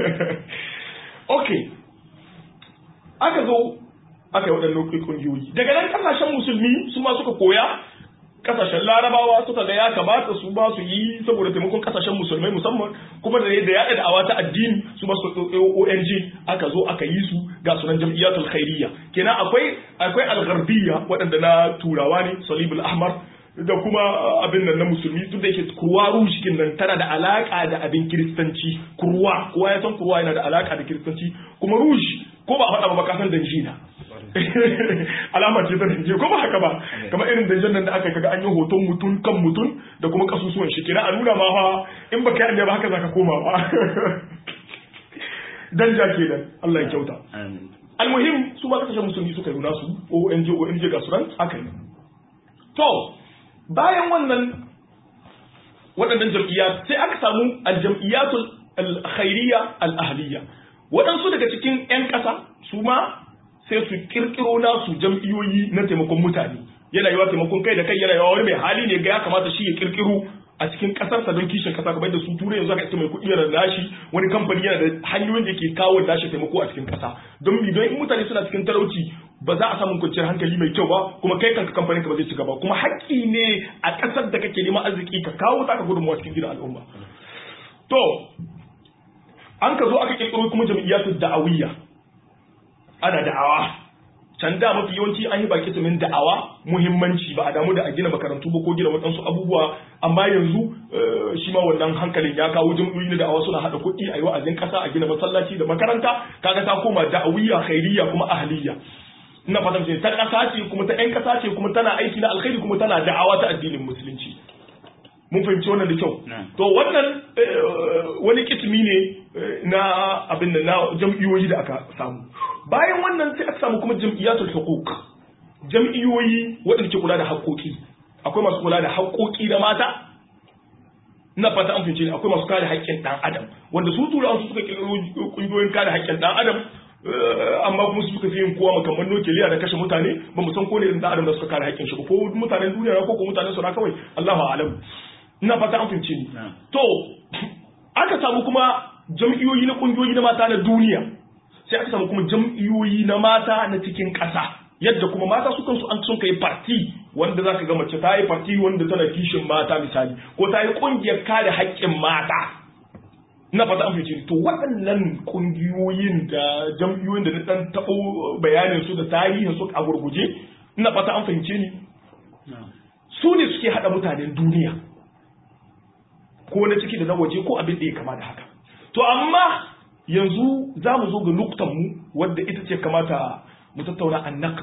okay aka zo aka yi waɗannan ƙungiyoyi daga nan ƙasashen musulmi su ma suka koya ƙasashen larabawa suka ga ya kamata su ba su yi saboda taimakon ƙasashen musulmai musamman kuma da da yaɗa da'awa ta addini su ba su ONG aka zo aka yi su ga sunan jam'iyyatul khairiyya kenan akwai akwai al-gharbiyya waɗanda na turawa ne salibul ahmar da kuma abin nan na musulmi duk da yake kurwa rushikin nan tana da alaka da abin kiristanci kurwa kowa ya san kurwa yana da alaka da kiristanci kuma rush ko ba a faɗa ba ka san danji na alama ce ta danje ko ba haka ba kamar irin danjen nan da aka kaga an yi hoton mutum kan mutum da kuma kasusuwan shi kina a nuna ma fa in baka yi ba haka zaka koma ba danja kenan Allah ya kyauta almuhim su ba kasashen musulmi suka yi nasu ONG ONG ga sunan aka yi to bayan wannan waɗannan jam'iyya sai aka samu aljam'iyyatul alkhairiyya al-ahliyya waɗansu daga cikin 'yan ƙasa su ma sai su kirkiro nasu jam'iyyoyi na taimakon mutane yana yiwa taimakon kai da kai yana yiwa wani mai hali ne ga ya kamata shi ya kirkiro a cikin kasarsa don kishin kasa kamar da su turai yanzu aka ita mai kuɗi yana da nashi wani kamfani yana da hanyoyin da ke kawo nashi taimako a cikin kasa don mi don in mutane suna cikin talauci ba za a samu kwanciyar hankali mai kyau ba kuma kai kanka kamfanin ka ba zai ci gaba kuma haƙƙi ne a ƙasar da kake neman arziki ka kawo taka gudunmawa cikin gidan al'umma to an ka zo aka kirkiro kuma jam'iyyatu da'awiyya ana da'awa can da mafi yawanci an yi baki min da'awa muhimmanci ba a damu da a gina makarantu ba ko gina waɗansu abubuwa amma yanzu shi ma wannan hankalin ya kawo jam'iyyoyi na da'awa suna haɗa kuɗi a yi wa'azin ƙasa a gina masallaci da makaranta kaga ta koma da'awiyya khairiyya kuma ahliyya ina fatan ce ta ƙasa ce kuma ta ƴan ƙasa ce kuma tana aiki na alkhairi kuma tana da'awa ta addinin musulunci mun fahimci wannan da kyau to wannan wani kitimi ne na abin da na jam'iyyoyi da aka samu bayan wannan sai aka samu kuma jam'iyyatul huquq jam'iyyoyi waɗanda ke kula da haƙoƙi akwai masu kula da haƙoƙi da mata ina fata an fahimci akwai masu kare haƙƙin ɗan adam wanda su turawa su suka kirkiro ƙungiyoyin kare haƙƙin ɗan adam amma kuma su suka fi yin kowa makamman nukiliya da kashe mutane ba mu san ko ne irin ɗan adam da suka kare haƙƙin shi ko mutanen duniya ko ko mutanen su na kawai Allahu a'lam ina fata an fahimce ni to aka samu kuma jam'iyoyi na kungiyoyi na mata na duniya sai aka samu kuma jam'iyoyi na mata na cikin ƙasa yadda kuma mata su kansu an sun kai parti wanda zaka ga mace ta yi parti wanda tana kishin mata misali ko ta yi kungiyar kare haƙƙin mata ina fata an fahimce ni to waɗannan kungiyoyin da jam'iyoyin da na dan taɓo bayanin su da tarihin su a gurguje ina fata an fahimce ni su ne suke haɗa mutanen duniya ko na ciki da na waje ko abin da ya kama da haka to amma yanzu za mu zo ga nuktan mu wadda ita ce kamata mu tattauna an naqd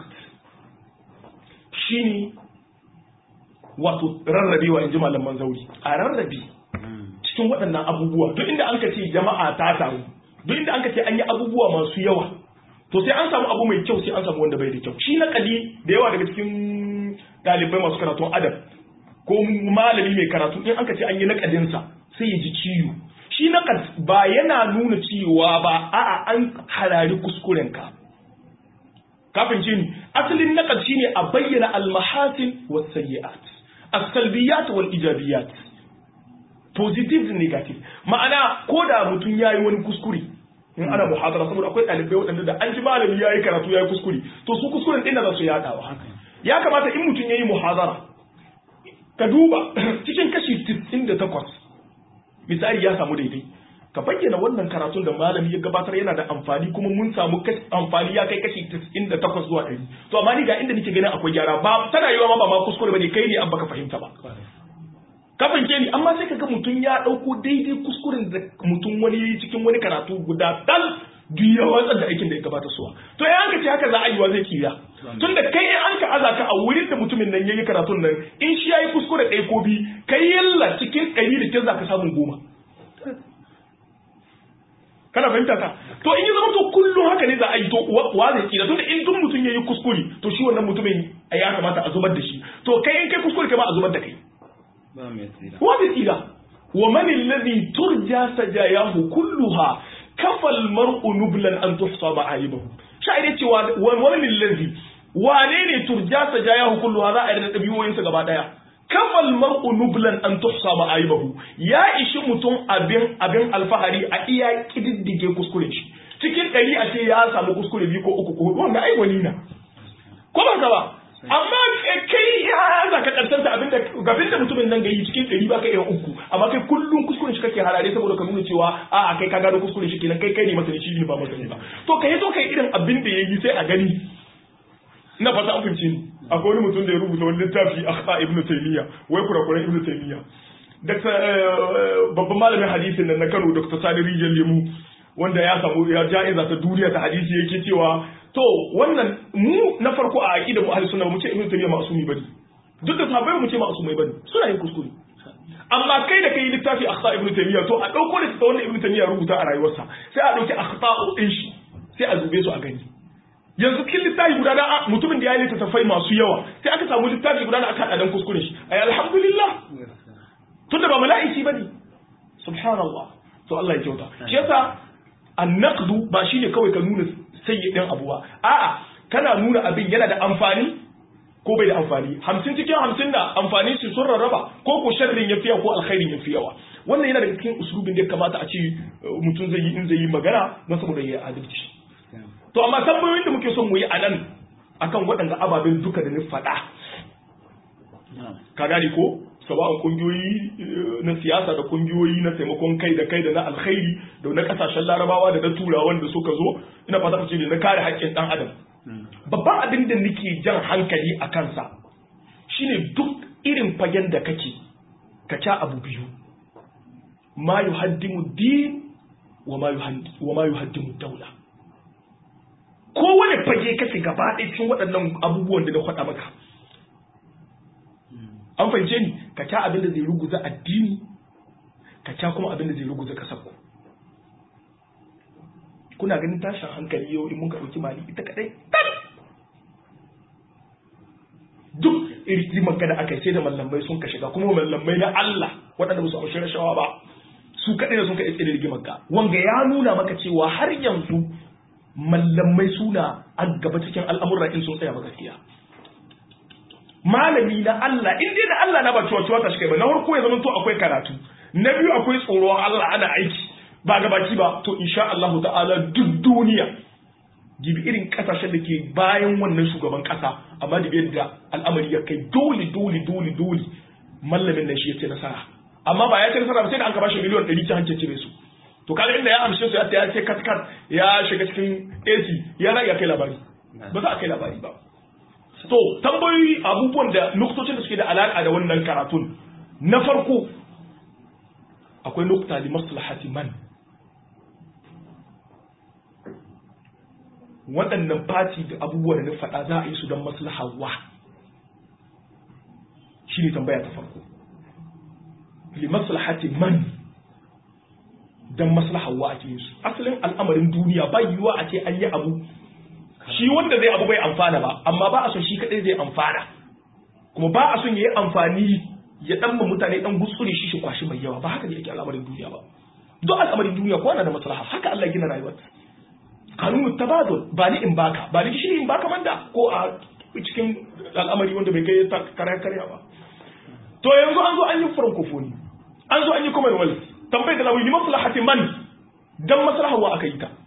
shine wato rarrabewa in ji malaman zauri a rarrabe cikin waɗannan abubuwa duk inda an ka ce jama'a ta taru duk inda an ka ce an yi abubuwa masu yawa to sai an samu abu mai kyau sai an samu wanda bai da kyau shi na kadi da yawa daga cikin ɗalibai masu karatun adab ko malami mai karatu in aka ce an yi nakadinsa sai ya ji ciwo shi nakad ba yana nuna cewa ba a'a an harari kuskurenka kafin ce ni asalin nakad shine a bayyana almahasin was sayyi'at as-salbiyat wal ijabiyat positive and negative ma'ana ko da mutum yayi wani kuskure in ana muhadara saboda akwai ɗalibai waɗanda da an ji malami yayi karatu yayi kuskure to su kuskuren ɗin za su yaɗawa ya kamata in mutum yayi muhadara ka duba cikin kashi 98 misali ya samu daidai ka bayyana wannan karatun da malami ya gabatar yana da amfani kuma mun samu amfani ya kai kashi 98 zuwa 100 to amma ni ga inda nake ganin akwai gyara ba tana yiwa ma ba ma kuskure bane kai ne an baka fahimta ba ka fahimce ni amma sai kaga mutum ya dauko daidai kuskuren da mutum wani yayi cikin wani karatu guda dal duk ya watsar da aikin da ya gabata suwa to ya an ka ce haka za a yi wa zai kira tun da kai in an ka aza ka a wurin da mutumin nan yayi karatun nan in shi yayi kuskure ɗaya ko bi kai yalla cikin ɗari da kin za ka samu goma kana fahimta ka to in yi zama to kullum haka ne za a yi to wa zai kira tun da in duk mutum yayi kuskure to shi wannan mutumin ya kamata a zubar da shi to kai in kai kuskure kai ma a zubar da kai wa zai tsira wa man alladhi turja sajayahu kulluha kafal mar'u nublan an tuhsa ma'ayibahu sha'ire cewa wani lillazi wane ne turja sajayahu kulluha za a yi da dabiyoyinsa gaba daya kafal mar'u nublan an tuhsa ma'ayibahu ya ishi mutum abin abin alfahari a iya kididdige kuskure shi cikin ɗari a ce ya samu kuskure biyu ko uku ko hudu wanda ai wani na ko ba ka ba amma kai ya za ka karsanta abin da gabin da mutumin nan ga yi cikin ɗari ba ka iya uku amma kai kullum kuskuren shi kake harare saboda ka nuna cewa a a kai ka gano kuskuren shi kenan kai kai ne masani shi ne ba masani ba to ka yi so kai irin abin da ya yi sai a gani na fata an fahimci ni akwai wani mutum da ya rubuta wani littafi akhta ibnu taymiya wai kurakuran ibnu taymiya dakta babban malamin hadisin nan na Kano Dr. Sani Rijal Lemu wanda ya samu ya ja'iza ta duniya ta hadisi yake cewa to wannan mu na farko a aqida mu ahli sunna mu ce ibnu taymiya ma'sumi bane duk da sahabbai mu ce ma'sumai bane suna yin kuskure amma kai da kai littafi akhta ibnu taymiya to a dauko da ta wannan ibnu taymiya rubuta a rayuwarsa sai a dauki akhta'u din shi sai a zube su a gani yanzu cikin littafi guda da mutumin da ya yi littattafai masu yawa sai aka samu littafi guda da aka haɗa dan kuskuren shi ai alhamdulillah tunda ba mala'iki bane subhanallah to Allah ya kyauta shi yasa annaqdu ba shine kawai ka nuna sayyidin abu ba a'a kana nuna abin yana da amfani ko bai da amfani hamsin cikin hamsin da amfani su sun rarraba ko ko sharrin ya fiya ko alkhairin ya fi yawa wannan yana daga cikin usulubin da ya kamata a ce mutum zai yi in zai yi magana don saboda ya adalci to amma tambayoyin da muke son mu yi a nan akan waɗanda ababen duka da ni faɗa ka gane ko sawa'un kungiyoyi na siyasa da kungiyoyi na taimakon kai da kai da na alkhairi da na kasashen larabawa da na turawan da suka zo ina fata ce da na kare haƙƙin ɗan adam babban abin da nake jan hankali a kansa shine duk irin fagen da kake ka ca abu biyu ma yuhaddimu din wa ma yuhaddimu daula kowane fage kake gaba ɗaya cikin waɗannan abubuwan da na faɗa maka an fahimce ni ka ca abin da zai ruguza addini ka ca kuma abin da zai ruguza kasar ku kuna ganin tashin hankali yau in mun ka ɗauki mali ita kaɗai duk irin da aka sai da mallamai sun ka shiga kuma mallamai na Allah waɗanda ba su amshi rashawa ba su kaɗai da sun ka iske da rigimar ka wanga ya nuna maka cewa har yanzu mallamai suna a gaba cikin al'amuran in sun tsaya ba gaskiya malami na Allah in dai da Allah na ba cewa cewa ta shi kai ba na farko ya zama to akwai karatu na biyu akwai tsoron Allah ana aiki ba gabaki ba to insha Allah ta'ala duk duniya gibi irin kasashen da ke bayan wannan shugaban kasa amma da yadda al'amari ya kai dole dole dole dole mallamin nan shi ya ce nasara amma ba ya ce nasara ba sai da an ka bashi miliyan 100 ta hancin cire su to kaga inda ya amshe su ya ya ce kat kat ya shiga cikin AC ya rage kai labari ba za a kai labari ba to tambayoyi abubuwan da nuktocin da suke da alaka da wannan karatun na farko akwai nukta li maslahati man waɗannan fati da abubuwan da na faɗa za a yi su don maslahar wa shi ne tambaya ta farko li maslahati man don maslahar wa ake yin su asalin al'amarin duniya ba yiwuwa a ce an yi abu shi wanda zai abu bai amfana ba amma ba a son shi kadai zai amfana kuma ba a son ya yi amfani ya dan ma mutane dan gutsure shi shi kwashi mai yawa ba haka ne yake al'amarin duniya ba duk al'amarin duniya ko na da maslaha haka Allah gina rayuwar kanunu tabadul ba ni in baka ba ni shi in baka manda ko a cikin al'amari wanda bai kai karya karya ba to yanzu an zo an yi francophonie an zo an yi commonwealth tambayar da zamu yi maslahati man dan maslaha wa aka yi ta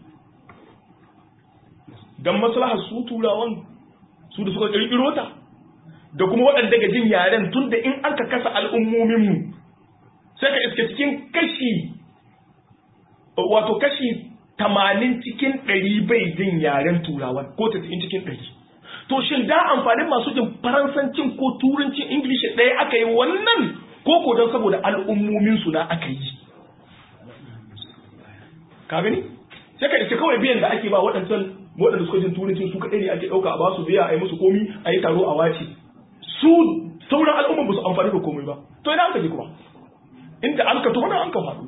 dan maslahar su turawan su da suka kirkiro ta da kuma waɗanda ga jin yaren tun da in an ka kasa al'ummominmu sai ka iske cikin kashi wato kashi tamanin cikin ɗari bai jin yaren turawan ko tasa'in cikin ɗari to shin da amfanin masu jin faransancin ko turancin ingilishi ɗaya aka yi wannan ko ko don saboda al'ummominsu na aka yi ka gani sai ka iske kawai biyan da ake ba waɗancan waɗanda suka jin turancin su kaɗai ne ake ɗauka a ba su biya a yi musu komi a yi taro a wace su sauran al'umman ba su amfani da komai ba to ina aka ji kuma inda an ka tona an ka faɗo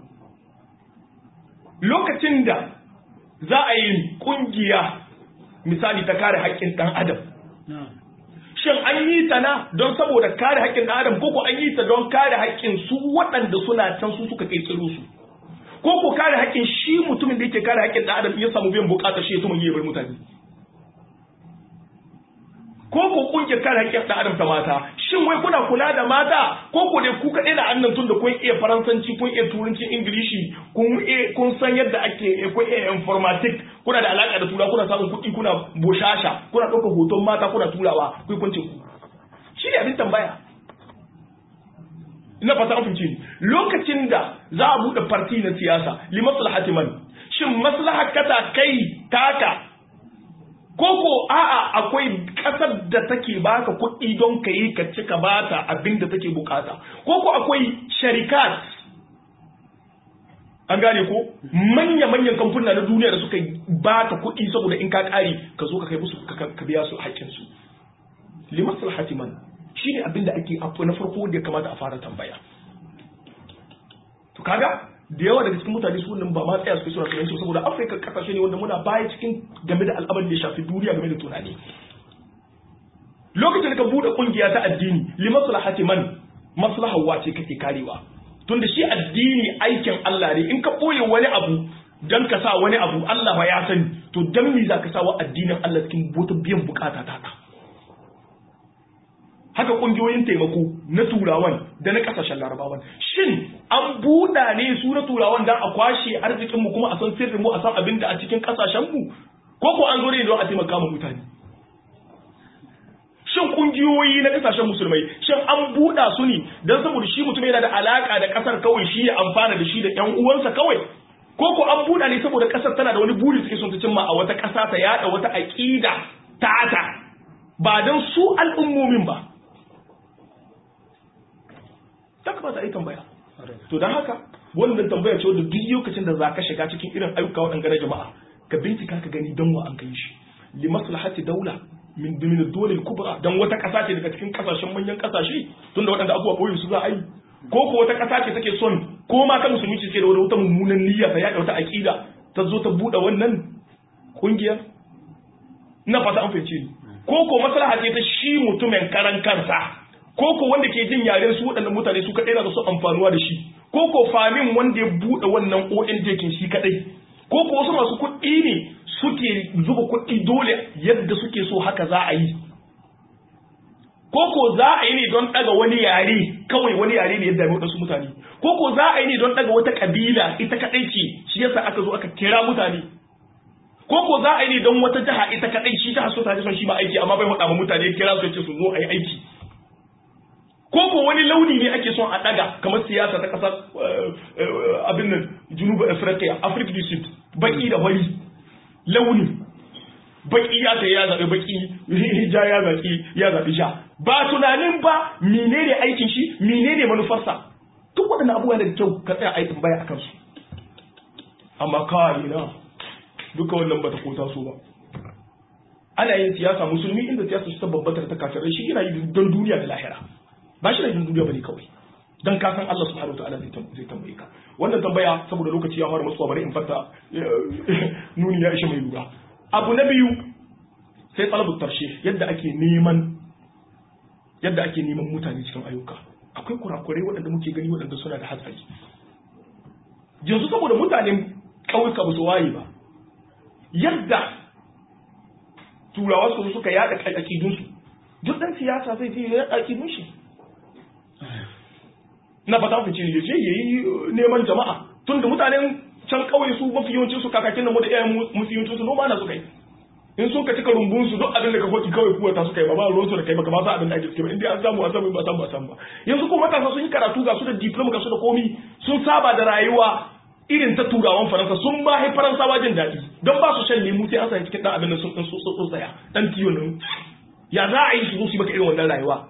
lokacin da za a yi ƙungiya misali ta kare haƙƙin ɗan adam shin an yi ta na don saboda kare haƙƙin ɗan adam ko ko an yi ta don kare haƙƙin su waɗanda suna can su suka ƙirƙiro su ko ko kare haƙƙin shi mutumin da yake kare haƙƙin ɗan adam ya samu biyan buƙatar shi ya tuma yi bar mutane ko ko kungiyar kare haƙƙin ɗan adam ta mata shin wai kuna kula da mata ko ko dai ku kaɗai da annan tun da kun iya faransanci kun iya turanci ingilishi kun kun san yadda ake kun iya informatic kuna da alaƙa da tura kuna samun kuɗi kuna boshasha kuna ɗaukar hoton mata kuna turawa kai kun ce ku shi ne abin tambaya ina fata an fice lokacin da za a buɗe farti na siyasa li maslahati man shin maslahar kata kai taka koko a'a akwai kasar da take baka kuɗi don ka yi ka cika bata abin da take bukata koko akwai sharikat an gane ko manya-manyan kamfuna na duniya da suka baka kuɗi saboda in ka ƙari ka zo ka kai musu ka biya su haƙƙinsu limasal hatiman shi ne abin da ake afu na farko da ya kamata a fara tambaya to kaga da yawa daga cikin mutane su nan ba ma tsaya su suna tunani saboda afirka kasashe ne wanda muna baya cikin game da al'amarin da ya shafi duniya game da tunani lokacin da ka bude kungiya ta addini li maslahati man maslahar wace kake karewa tunda shi addini aikin Allah ne in ka boye wani abu dan ka sa wani abu Allah ba ya sani to dan me za ka sa wa addinin Allah cikin bota biyan bukata ta haka kungiyoyin taimako na turawan da na kasashen larabawan shin an buɗa ne su na turawan dan a kwashe arzikinmu kuma a san sirrinmu a san abin da a cikin kasashenmu ko ko an zo ne don a taimaka ma mutane shin kungiyoyi na kasashen musulmai shin an buɗa su ne don saboda shi mutum yana da alaka da kasar kawai shi ya amfana da shi da ƴan uwansa kawai ko ko an buɗa ne saboda kasar tana da wani buri suke son ta cimma a wata ƙasa ta yada wata aƙida ta ba don su al'ummomin ba ta kamata a yi tambaya to don haka wannan tambaya ce wadda duk lokacin da za ka shiga cikin irin ayyuka waɗanda na jama'a ka bincika ka gani don wa an kai shi li maslahati daula min min dole kubra dan wata ƙasa ce daga cikin ƙasashen manyan ƙasashe tunda waɗanda abubuwa koyi su za a yi ko ko wata ƙasa ce take son ko ma ta musulmi ce da wata mummunan niyya ta yaɗa wata aƙida ta zo ta buɗe wannan ƙungiyar ina fata an fahimce ni ko ko maslaha ce ta shi mutumin karan kansa ko ko wanda ke jin yaren su waɗannan mutane su kaɗai na da su amfanuwa da shi ko ko famin wanda ya buɗe wannan ONG kin shi kaɗai ko ko wasu masu kuɗi ne suke zuba kuɗi dole yadda suke so haka za a yi ko ko za a yi ne don ɗaga wani yare kawai wani yare ne yadda waɗansu mutane ko ko za a yi ne don ɗaga wata ƙabila ita kaɗai ce shi yasa aka zo aka kira mutane ko ko za a yi ne don wata jiha ita kaɗai shi ta so ta son shi ba aiki amma bai haɗa ma mutane kira su ce su zo a yi aiki ko ko wani launi ne ake son a daga kamar siyasa ta kasar abin nan junubu afirka afirka du sud baki da wari launi baki ya ta ya zaɓi baki ja ya zaɓi ya zaɓi sha ba tunanin ba menene aikin shi menene manufarsa duk waɗannan abubuwa da kyau ka tsaya aikin baya akan su amma kawai na duka wannan bata kota so ba ana yin siyasa musulmi inda siyasa su ta babbata ta kafirai shi yana yi don duniya da lahira ba shi da jin duniya bane kawai dan ka san Allah subhanahu wataala zai tambaye ka wannan tambaya saboda lokaci ya fara matsuwa bari in fata nuni ya ishe mai lura abu na biyu sai talabu tarshe yadda ake neman yadda ake neman mutane cikin ayyuka akwai kurakurai waɗanda muke gani waɗanda suna da hatsari yanzu saboda mutanen ƙauyuka ba su waye ba yadda turawa su suka yada aƙidunsu duk ɗan siyasa zai je ya aƙidun shi na fata ku ce yace yayi neman jama'a tunda mutanen can kauye su mafi yawancin su kakakin da mu da iyayen mafi yawancin su noma na su kai in sun ka cika rumbun su duk abin da ka hoki kawai kuwa ta su kai ba ba ruwan su da kai ba ba sa abin da ake cike ba inda an samu an samu ba samu ba samu ba yanzu kuma matasa sun yi karatu ga su da diploma ga su da komi sun saba da rayuwa irin ta turawan faransa sun ba hai faransawa jin daɗi don ba su shan lemu sai an sanya cikin ɗan abin da sun ɗan so tsaya ɗan tiyo nan ya za a yi su zo su yi maka irin wannan rayuwa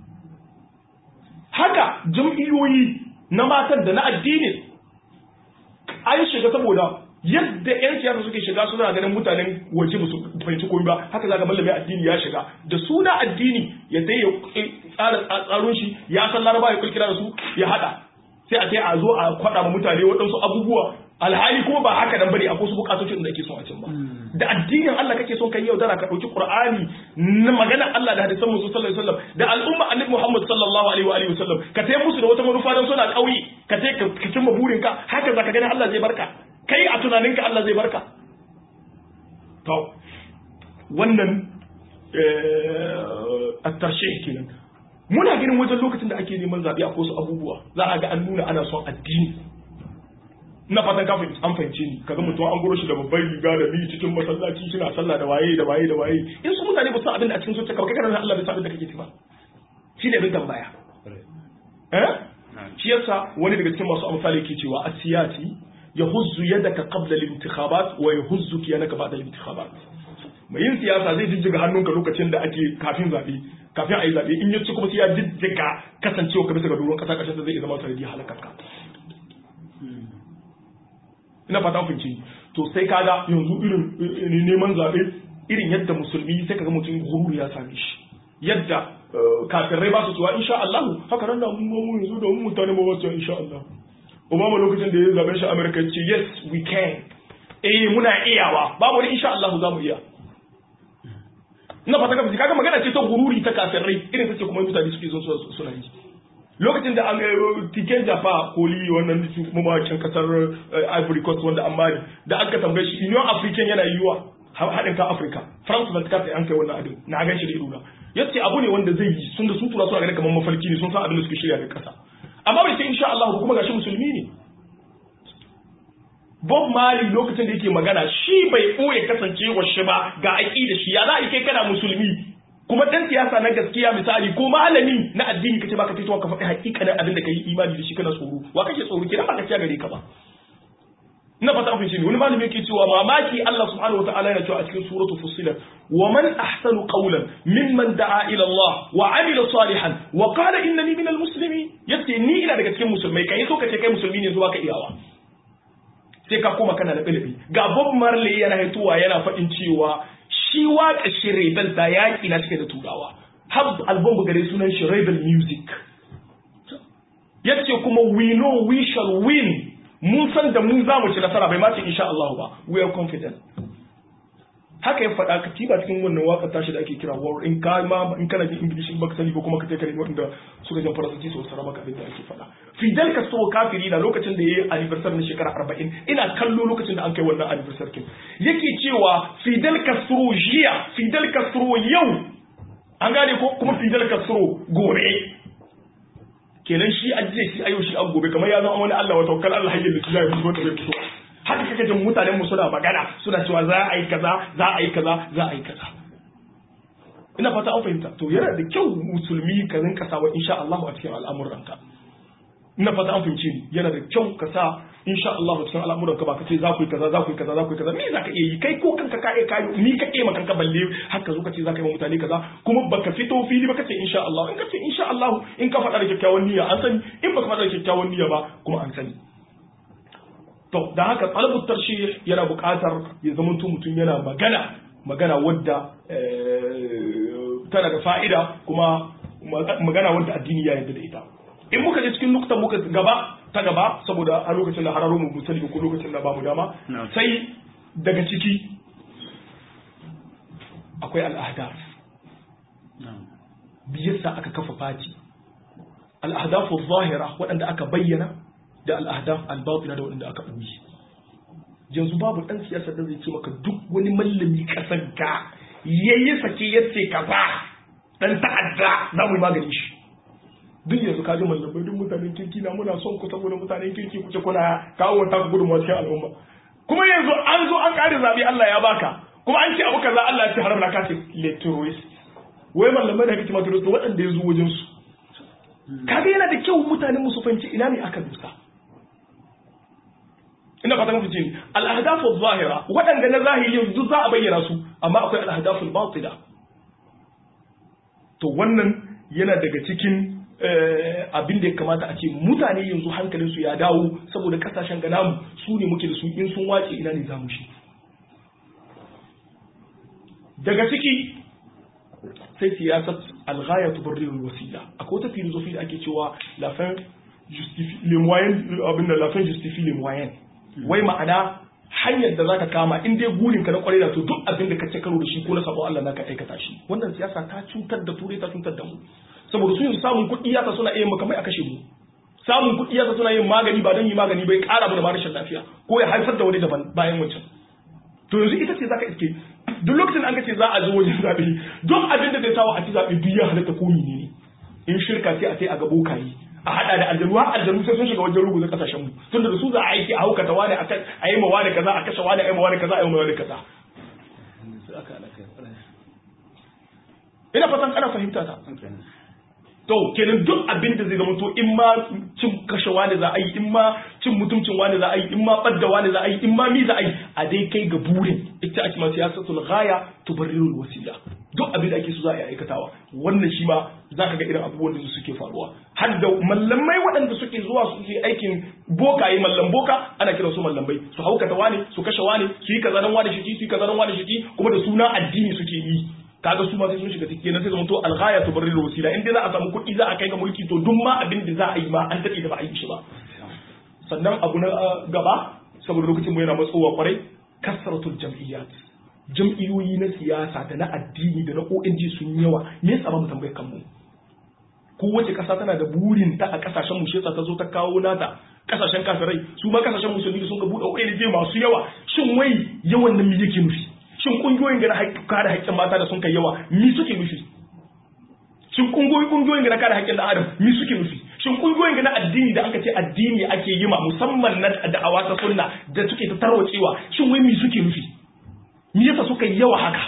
haka jam'iyyoyi na matan da na addini an shiga saboda yadda 'yan siyasa suke shiga suna ganin mutanen waje ba su fahimci komai ba haka zaga mallamin addini ya shiga da suna addini ya sai ya tsara tsaron shi ya san laraba ya kulkira da su ya hada sai a sai a zo a kwada ma mutane waɗansu abubuwa alhali kuma ba haka nan bane akwai su bukatocin da ake son a can ba da addinin Allah kake son kai yau dara ka dauki Qur'ani na maganar Allah da hadisan Muhammad sallallahu alaihi wasallam da al'umma Annabi Muhammad sallallahu alaihi wa alihi wasallam ka tayi musu da wata manufa dan suna kauye ka tayi ka cimma burin ka haka zaka gani Allah zai barka kai a tunaninka Allah zai barka to wannan at-tarshih kenan muna ganin wajen lokacin da ake neman zaɓe akwai wasu abubuwa za a ga an nuna ana son addini ina fatan ka an fahimce ni kaga mutum an goro shi da babbar riga da biyu cikin masallaci suna sallah da waye da waye da waye in su mutane ba su abin da a cikin zuciya ka kai kana Allah bai san abin da kake ci ba shi ne bin tambaya eh shi yasa wani daga cikin masu amfani yake cewa asiyati yahuzzu yadaka qabla al-intikhabat wa yahuzzuki yanaka ba'da al-intikhabat mai yin siyasa zai jijjiga hannunka lokacin da ake kafin zaɓe kafin a yi zaɓe in ya ci kuma sai ya jijjiga kasancewa ka bisa ga doron ƙasa ƙarshen zai zama sanadi halakarka ina fata kunci to sai kaga yanzu irin neman zaɓe irin yadda musulmi sai kaga mutum gururu ya same shi yadda kafirai ba su cewa insha Allah haka nan da mu yanzu da mu mutane ba su insha Allah Obama lokacin da ya zaɓe shi America ce yes we can eh muna iyawa babu wani insha Allah za mu iya ina fata ka kaga magana ce ta gururi ta kafirai irin ta ce kuma mutane suke zo suna yi lokacin da tiken jafa koli wannan mamakin kasar ivory coast wanda an bari da aka tambaye shi union african yana yiwa haɗin kan afirka france ban kasa an kai wannan abin na gan shi da idona yace abu ne wanda zai yi sun da su tura suna ganin kamar mafarki ne sun san abin da suke shirya ga kasa amma bai ce insha Allah kuma gashi musulmi ne Bob Marley lokacin da yake magana shi bai ɓoye kasancewa shi ba ga aƙida shi ya za a kai kana musulmi kuma dan siyasa na gaskiya misali ko malami na addini kace baka fitowa ka faɗi hakikanin abin da kai imani da shi kana tsoro wa kake tsoro kina ba gaskiya gare ka ba ina fata an ne wani malami yake cewa mamaki Allah subhanahu wataala yana cewa a cikin suratul fussilat wa man ahsanu qawlan mimman da'a ila Allah wa amila salihan wa qala innani minal muslimin yace ni ina daga cikin musulmai kai so kace kai musulmi ne zuwa ka iyawa sai ka koma kana da ilimi ga Bob Marley yana haituwa yana faɗin cewa shi waka shi rebel da yaƙi na cike da turawa har album gare sunan shi rebel music yace kuma we know we shall win mun san da mu za mu ci nasara bai mace insha Allah ba we are confident haka ya faɗa ka tiba cikin wannan waka tashi da ake kira war in ka ma in kana jin english in baka sani ba kuma ka kai kare wanda suka jan faransanci su wasara maka abin da ake faɗa Fidel Castro kafiri na lokacin da yayi anniversary na shekara 40 ina kallo lokacin da an kai wannan anniversary kin yake cewa Fidel Castro jiya Fidel Castro yau an gane ko kuma Fidel Castro gobe kenan shi ajiye shi ayo shi an gobe kamar ya zama wani Allah wa tawakkal Allah hayyin da zai fito da fito haka kake jin mutanen mu suna magana suna cewa za a yi kaza za a yi kaza za a yi kaza ina fata an fahimta to yana da kyau musulmi ka rinka sawa insha Allah a cikin al'amuranka ina fata an fahimce ni yana da kyau ka sa insha Allah a cikin al'amuranka ba ka ce za ku yi kaza za ku yi kaza za ku yi kaza me za ka iya yi kai ko kanka ka iya kayo ni ka iya kanka balle haka zo ka ce za ka yi wa mutane kaza kuma baka fito fili ba ka ce insha Allah in ka ce insha Allah in ka faɗa da kyakkyawan niyya an sani in baka faɗa da kyakkyawan niyya ba kuma an sani to da haka talabut tarshih yana buƙatar ya zama mutum yana magana magana wadda tana da fa'ida kuma magana wadda addini ya yarda da ita in muka je cikin nuktan muka gaba ta gaba saboda a lokacin da hararo mu musali ko lokacin da ba mu dama sai daga ciki akwai al'ahdaf biyarsa aka kafa fati al'ahdafu zahira waɗanda aka bayyana da al'ahdaf al-batina da waɗanda aka ɓoye yanzu babu ɗan siyasa da zai ce maka duk wani mallami ƙasar ga yayi sake yace kaza dan ta'adda za mu yi magani shi duk yanzu kaji mallamai duk mutanen kirki na muna son ku saboda mutanen kirki kuce kuna kawo wata ku gudunmawa cikin al'umma kuma yanzu an zo an ƙare zaɓe Allah ya baka kuma an ce abu kaza Allah ya ce haram na kace le terrorist wai mallamai da kake ma terrorist waɗanda ya zo wajen su kaga yana da kyau mutanen mu su fahimci ina ne aka dusa ina fata mafi jini al'ahdafu zahira waɗanda na zahiri yanzu za a bayyana su amma akwai al'ahdafu batila to wannan yana daga cikin abin da ya kamata a ce mutane yanzu hankalinsu ya dawo saboda kasashen ganamu su ne muke da su in sun wace ina ne zamu shi daga ciki sai siyasar alghaya tubarrirul wasila akwai wata filosofi da ake cewa la fin justifie les moyens abin da la fin justifie les moyens wai ma'ana hanyar da zaka kama in dai gurin ka na kwarai da to duk abin da ka ce karo da shi ko na sabon Allah naka aikata shi wannan siyasa ta cutar da turai ta cutar da mu saboda su yanzu samun kuɗi ya suna iya makamai a kashe mu samun kuɗi ya suna yin magani ba don yi magani bai ƙara mu da rashin lafiya ko ya haifar da wani daban bayan wancan to yanzu ita ce zaka iske duk lokacin an ce za a zo wajen zaɓe duk abin da zai sawa a ci zaɓe duk ya halatta ko ne in shirka sai a sai a ga bokaye a hada da aljanu har aljanu sai sun shiga wajen ruguza kasashen mu tunda da su za a aiki a haukata wani a a yi ma wani kaza a kashe wani a yi ma wani kaza a yi ma wani kaza ina fatan kana fahimta ta to kenan duk abin da zai zama to in ma cin kashe wani za a yi in ma cin mutuncin wani za a yi in ma badda wani za a yi in ma mi za a yi a dai kai ga burin ita ake ma siyasatul ghaya tubarrirul wasila duk abin da ake so za a yi aikatawa wannan shi ma za ka ga irin abubuwan da suke faruwa har da mallamai waɗanda suke zuwa su yi aikin bokaye mallam boka ana kiran su mallamai su haukata wani su kashe wani su yi kaza dan wani shiki su yi kaza dan wani shiki kuma da suna addini suke yi kaga su ma sai sun shiga ciki na sai zama to alghaya tubarrirul wasila in dai za a samu kuɗi za a kai ga mulki to duk ma abin da za a yi ma an daɗe da ba a yi shi ba sannan abu na gaba saboda lokacin mu yana matsowa kwarai kasratul jam'iyyat jam'iyyoyi na siyasa da na addini da na ONG sun yawa me yasa ba mu tambaye kanmu kowace ƙasa tana da burin ta a ƙasashen mu shesa ta zo ta kawo nata ƙasashen kafirai su ma ƙasashen musulmi sun ga buɗe ONG masu yawa shin wai yawan nan me yake nufi shin kungiyoyin da na kare haƙƙin mata da sun kai yawa mi suke nufi shin kungiyoyi kungiyoyin na kare haƙƙin ɗan adam mi suke nufi shin kungiyoyin na addini da aka ce addini ake yi ma musamman na da'awa ta sunna da suke ta tarwacewa shin wai mi suke nufi me yasa suka yi yawa haka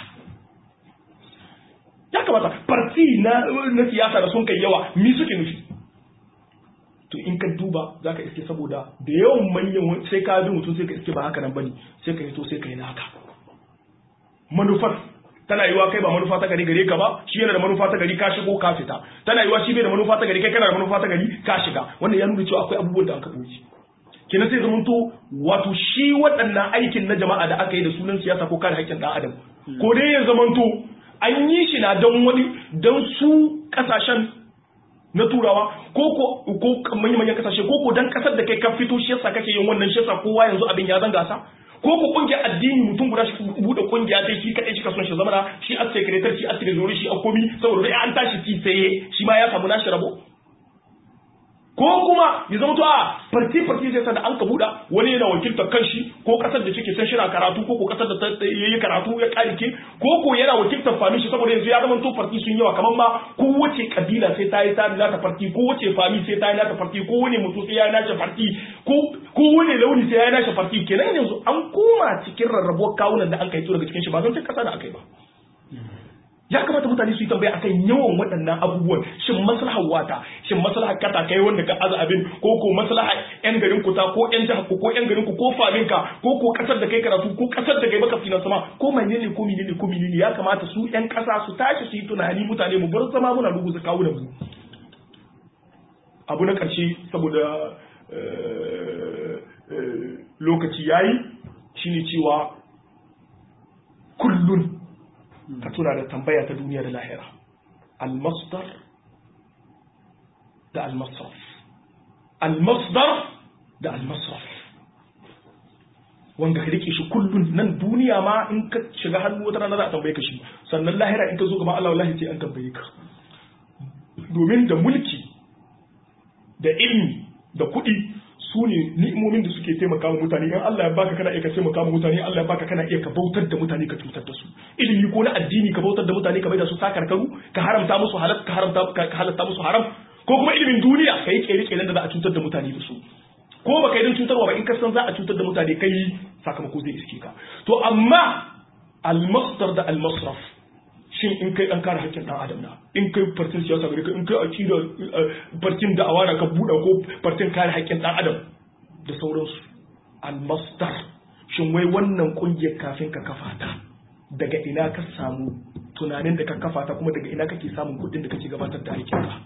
ya kamata farti na na siyasa da sun kai yawa mi suke nufi to in ka duba zaka iske saboda da yawan manyan sai ka bi mutum sai ka iske ba haka nan bane sai ka yi to sai ka yi na haka manufar tana yiwa kai ba manufa ta gari gare ka ba shi yana da manufa ta gari ka shigo ka fita tana yiwa shi bai da manufa ta gari kai kana da manufa ta gari ka shiga wannan ya nuna cewa akwai abubuwan da aka ɓoye kenan sai zamanto wato shi waɗannan aikin na jama'a da aka yi da sunan siyasa ko kare haƙƙin ɗan adam ko dai ya zamanto an yi shi na don wani don su ƙasashen na turawa ko ko ko manyan manyan ƙasashe ko ko dan ƙasar da kai ka fito shi yasa kake yin wannan shi yasa kowa yanzu abin ya zanga sa ko ko kungiyar addini mutum guda shi bude kungiya sai shi kadai shi ka son shi zama shi a secretary shi a treasury shi a komi saboda dai an tashi ci sai shi ma ya samu nashi rabo ko kuma ya zama to a farti farti sai da an ka buda wani yana wakiltar kanshi ko kasar da cike san shira karatu ko ko kasar da yayi karatu ya karike ko ko yana wakiltar fami shi saboda yanzu ya zama to farti sun yawa kamar ma kowace kabila sai ta yi ta nata farti ko wace fami sai ta yi nata farti ko wani mutum sai ya yi nata farti ko ko wani launi sai ya yi nata farti kenan yanzu an koma cikin rarrabuwar kawunan da an kai daga cikin shi ba zan ta kasa da akai ba ya kamata mutane su yi tambaya akan yawan waɗannan abubuwan shin maslahar wata shin maslahar kata kai wanda ka aza abin ko ko maslahar yan garin ku ta ko yan jihar ku ko yan garin ku ko famin ka ko ko kasar da kai karatu ko kasar da kai baka finan sama ko menene ko menene ko menene ya kamata su yan kasa su tashi su yi tunani mutane mu bar zama muna rubuta kawunan mu abu na karshe saboda lokaci yayi shine cewa kullun ka tuna da tambaya ta duniya da lahira al-masdar da al-masraf al-masdar da al-masraf wanda ka rike shi kullun nan duniya ma in ka shiga hannu wata rana za a tambaye ka shi sannan lahira in ka zo gaba Allah wallahi sai an tambaye ka domin da mulki da ilmi da kuɗi su ne ni'imomin da suke taimaka wa mutane in Allah ya baka kana iya ka taimaka wa mutane Allah ya baka kana iya ka bautar da mutane ka cutar da su ilimi ko na addini ka bautar da mutane ka bai da su sakarkaru ka haramta musu halal ka haramta ka halatta musu haram ko kuma ilimin duniya ka yi kere keren da za a cutar da mutane da su ko baka yi don cutarwa ba in ka san za a cutar da mutane kai sakamako zai iske ka to amma al-masdar da al-masraf shin in kai dan kare haƙƙin dan adam na in kai fartin siyasa gare ka in kai aqida fartin da awana ka buɗe ko fartin kare haƙƙin dan adam da sauransu al-masdar shin wai wannan kungiyar kafin ka kafa ta daga ina ka samu tunanin da ka kafa ta kuma daga ina kake samun kuɗin da kake gabatar da aikin ka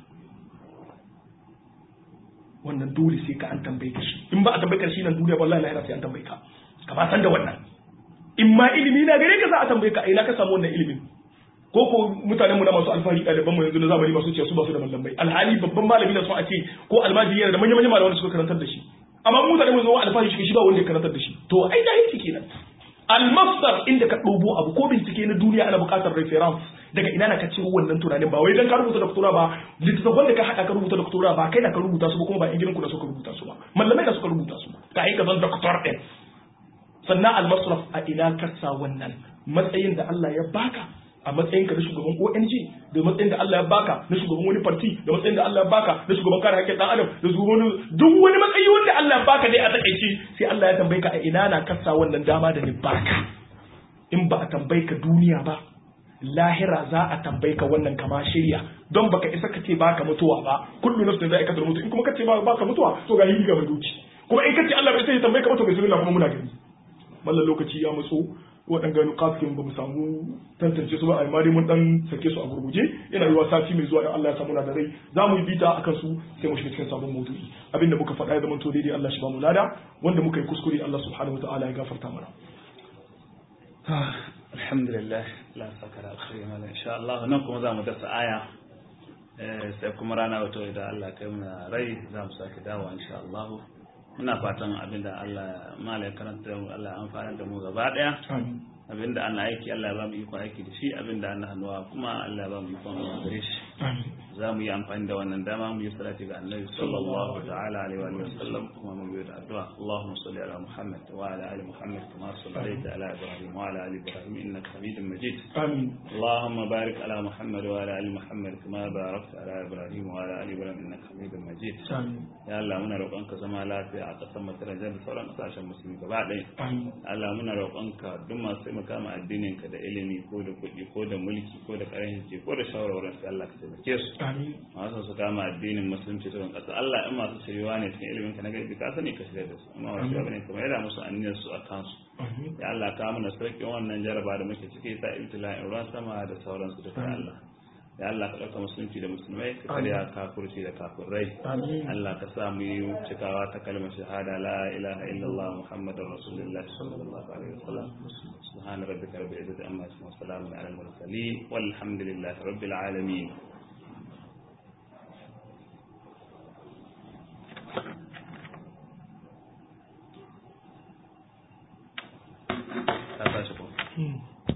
wannan dole sai ka an tambaye ka shi in ba a tambaye ka shi nan duniya wallahi lahira sai an tambaye ka ka ba san da wannan in ma ilimi na gare ka za a tambaye ka a ina ka samu wannan ilimin ko ko mutanen mu na masu alfahari ɗaliban mu yanzu na zamani masu ce su ba su da mallamai alhali babban malami na so a ce ko almajiri yana da manyan manyan malaman da suka karantar da shi amma mutanen mu zuwa alfahari shi ba wanda ya karantar da shi to ai jahilci kenan almasdar inda ka ɗobo abu ko bincike na duniya ana buƙatar reference daga ina na ka ciro wannan tunanin ba wai dan ka rubuta doktora ba littattafan da ka haɗa ka rubuta doktora ba kai na ka rubuta su ba kuma ba yan gidanku da suka rubuta su ba mallamai da suka rubuta su ka yi ka zan doktor ɗin sannan almasraf a ina ka sa wannan matsayin da Allah ya baka a matsayin ka na shugaban ONG da matsayin da Allah ya baka na shugaban wani party da matsayin da Allah ya baka na shugaban kare haƙƙin dan adam da shugaban duk wani matsayi wanda Allah ya baka dai a takaice sai Allah ya tambaye ka a ina na kasa wannan dama da ni baka in ba a tambaye ka duniya ba lahira za a tambaye ka wannan kama shirya don baka isa ka ce baka mutuwa ba kullu nafsin zai kasar mutu in kuma ka ce baka mutuwa to ga yi ga duki kuma in ka ce Allah bai sai ya tambaye ka ba to bismillah kuma muna gani mallan lokaci ya matso waɗanda nukafin ba mu samu tantance su ba a dai mun dan sake su a gurguje yana yiwa sati mai zuwa in Allah ya samu na da rai za mu yi bita akan su sai mu shiga cikin sabon maudu'i abinda muka faɗa ya zama to daidai Allah shi ba mu lada wanda muka yi kuskure Allah subhanahu wa ta'ala ya gafarta mana alhamdulillah la saka da alkhairi mala insha Allah nan kuma za mu dasa aya sai kuma rana wato idan Allah kai mu rai za mu sake dawo insha Allah muna fatan abinda Allah malai karanta mu Allah amfana da mu gaba daya abinda ana aiki Allah ya ba mu iko aiki da shi abinda ana hannuwa kuma Allah ya ba mu iko gare shi za mu yi amfani da wannan dama mu yi salati ga annabi sallallahu ta'ala alaihi wa sallam kuma mu yi addu'a Allahumma salli ala Muhammad wa ala ali Muhammad kama sallaita ala Ibrahim wa ala ali Ibrahim innaka Hamidum Majid amin اللهم بارك على محمد وعلى ال محمد كما باركت على ابراهيم وعلى ال ابراهيم انك حميد مجيد amin ya Allah muna roƙonka zama lafiya a ƙasar Masar da sauran ƙasashen musulmi gaba ɗaya amin Allah muna roƙonka duk masu taimaka ma addinin ka da ilimi ko da kuɗi ko da mulki ko da ƙarfi ko da shawarwarin su Allah ka taimake su amin masu su kama addinin musulunci ta ƙasa Allah in masu shiriwa ne cikin ilimin ka na gaibi ka sani ka shirya da su amma wasu ba ne kuma yada musu aniyar su a kansu amin ya Allah ka mana sauƙin wannan jaraba da muke ciki ta ibtila'in ruwan sama da sauransu da Allah ya Allah ka ɗauka musulunci da musulmai ka karya kafurci da kafirai amin Allah ka sa mu yi cikawa ta kalmar shahada la ilaha illallah muhammadar rasulullah sallallahu alaihi wasallam subhana rabbika rabbil izzati amma yasifun wa salamun ala al mursalin walhamdulillahi rabbil alamin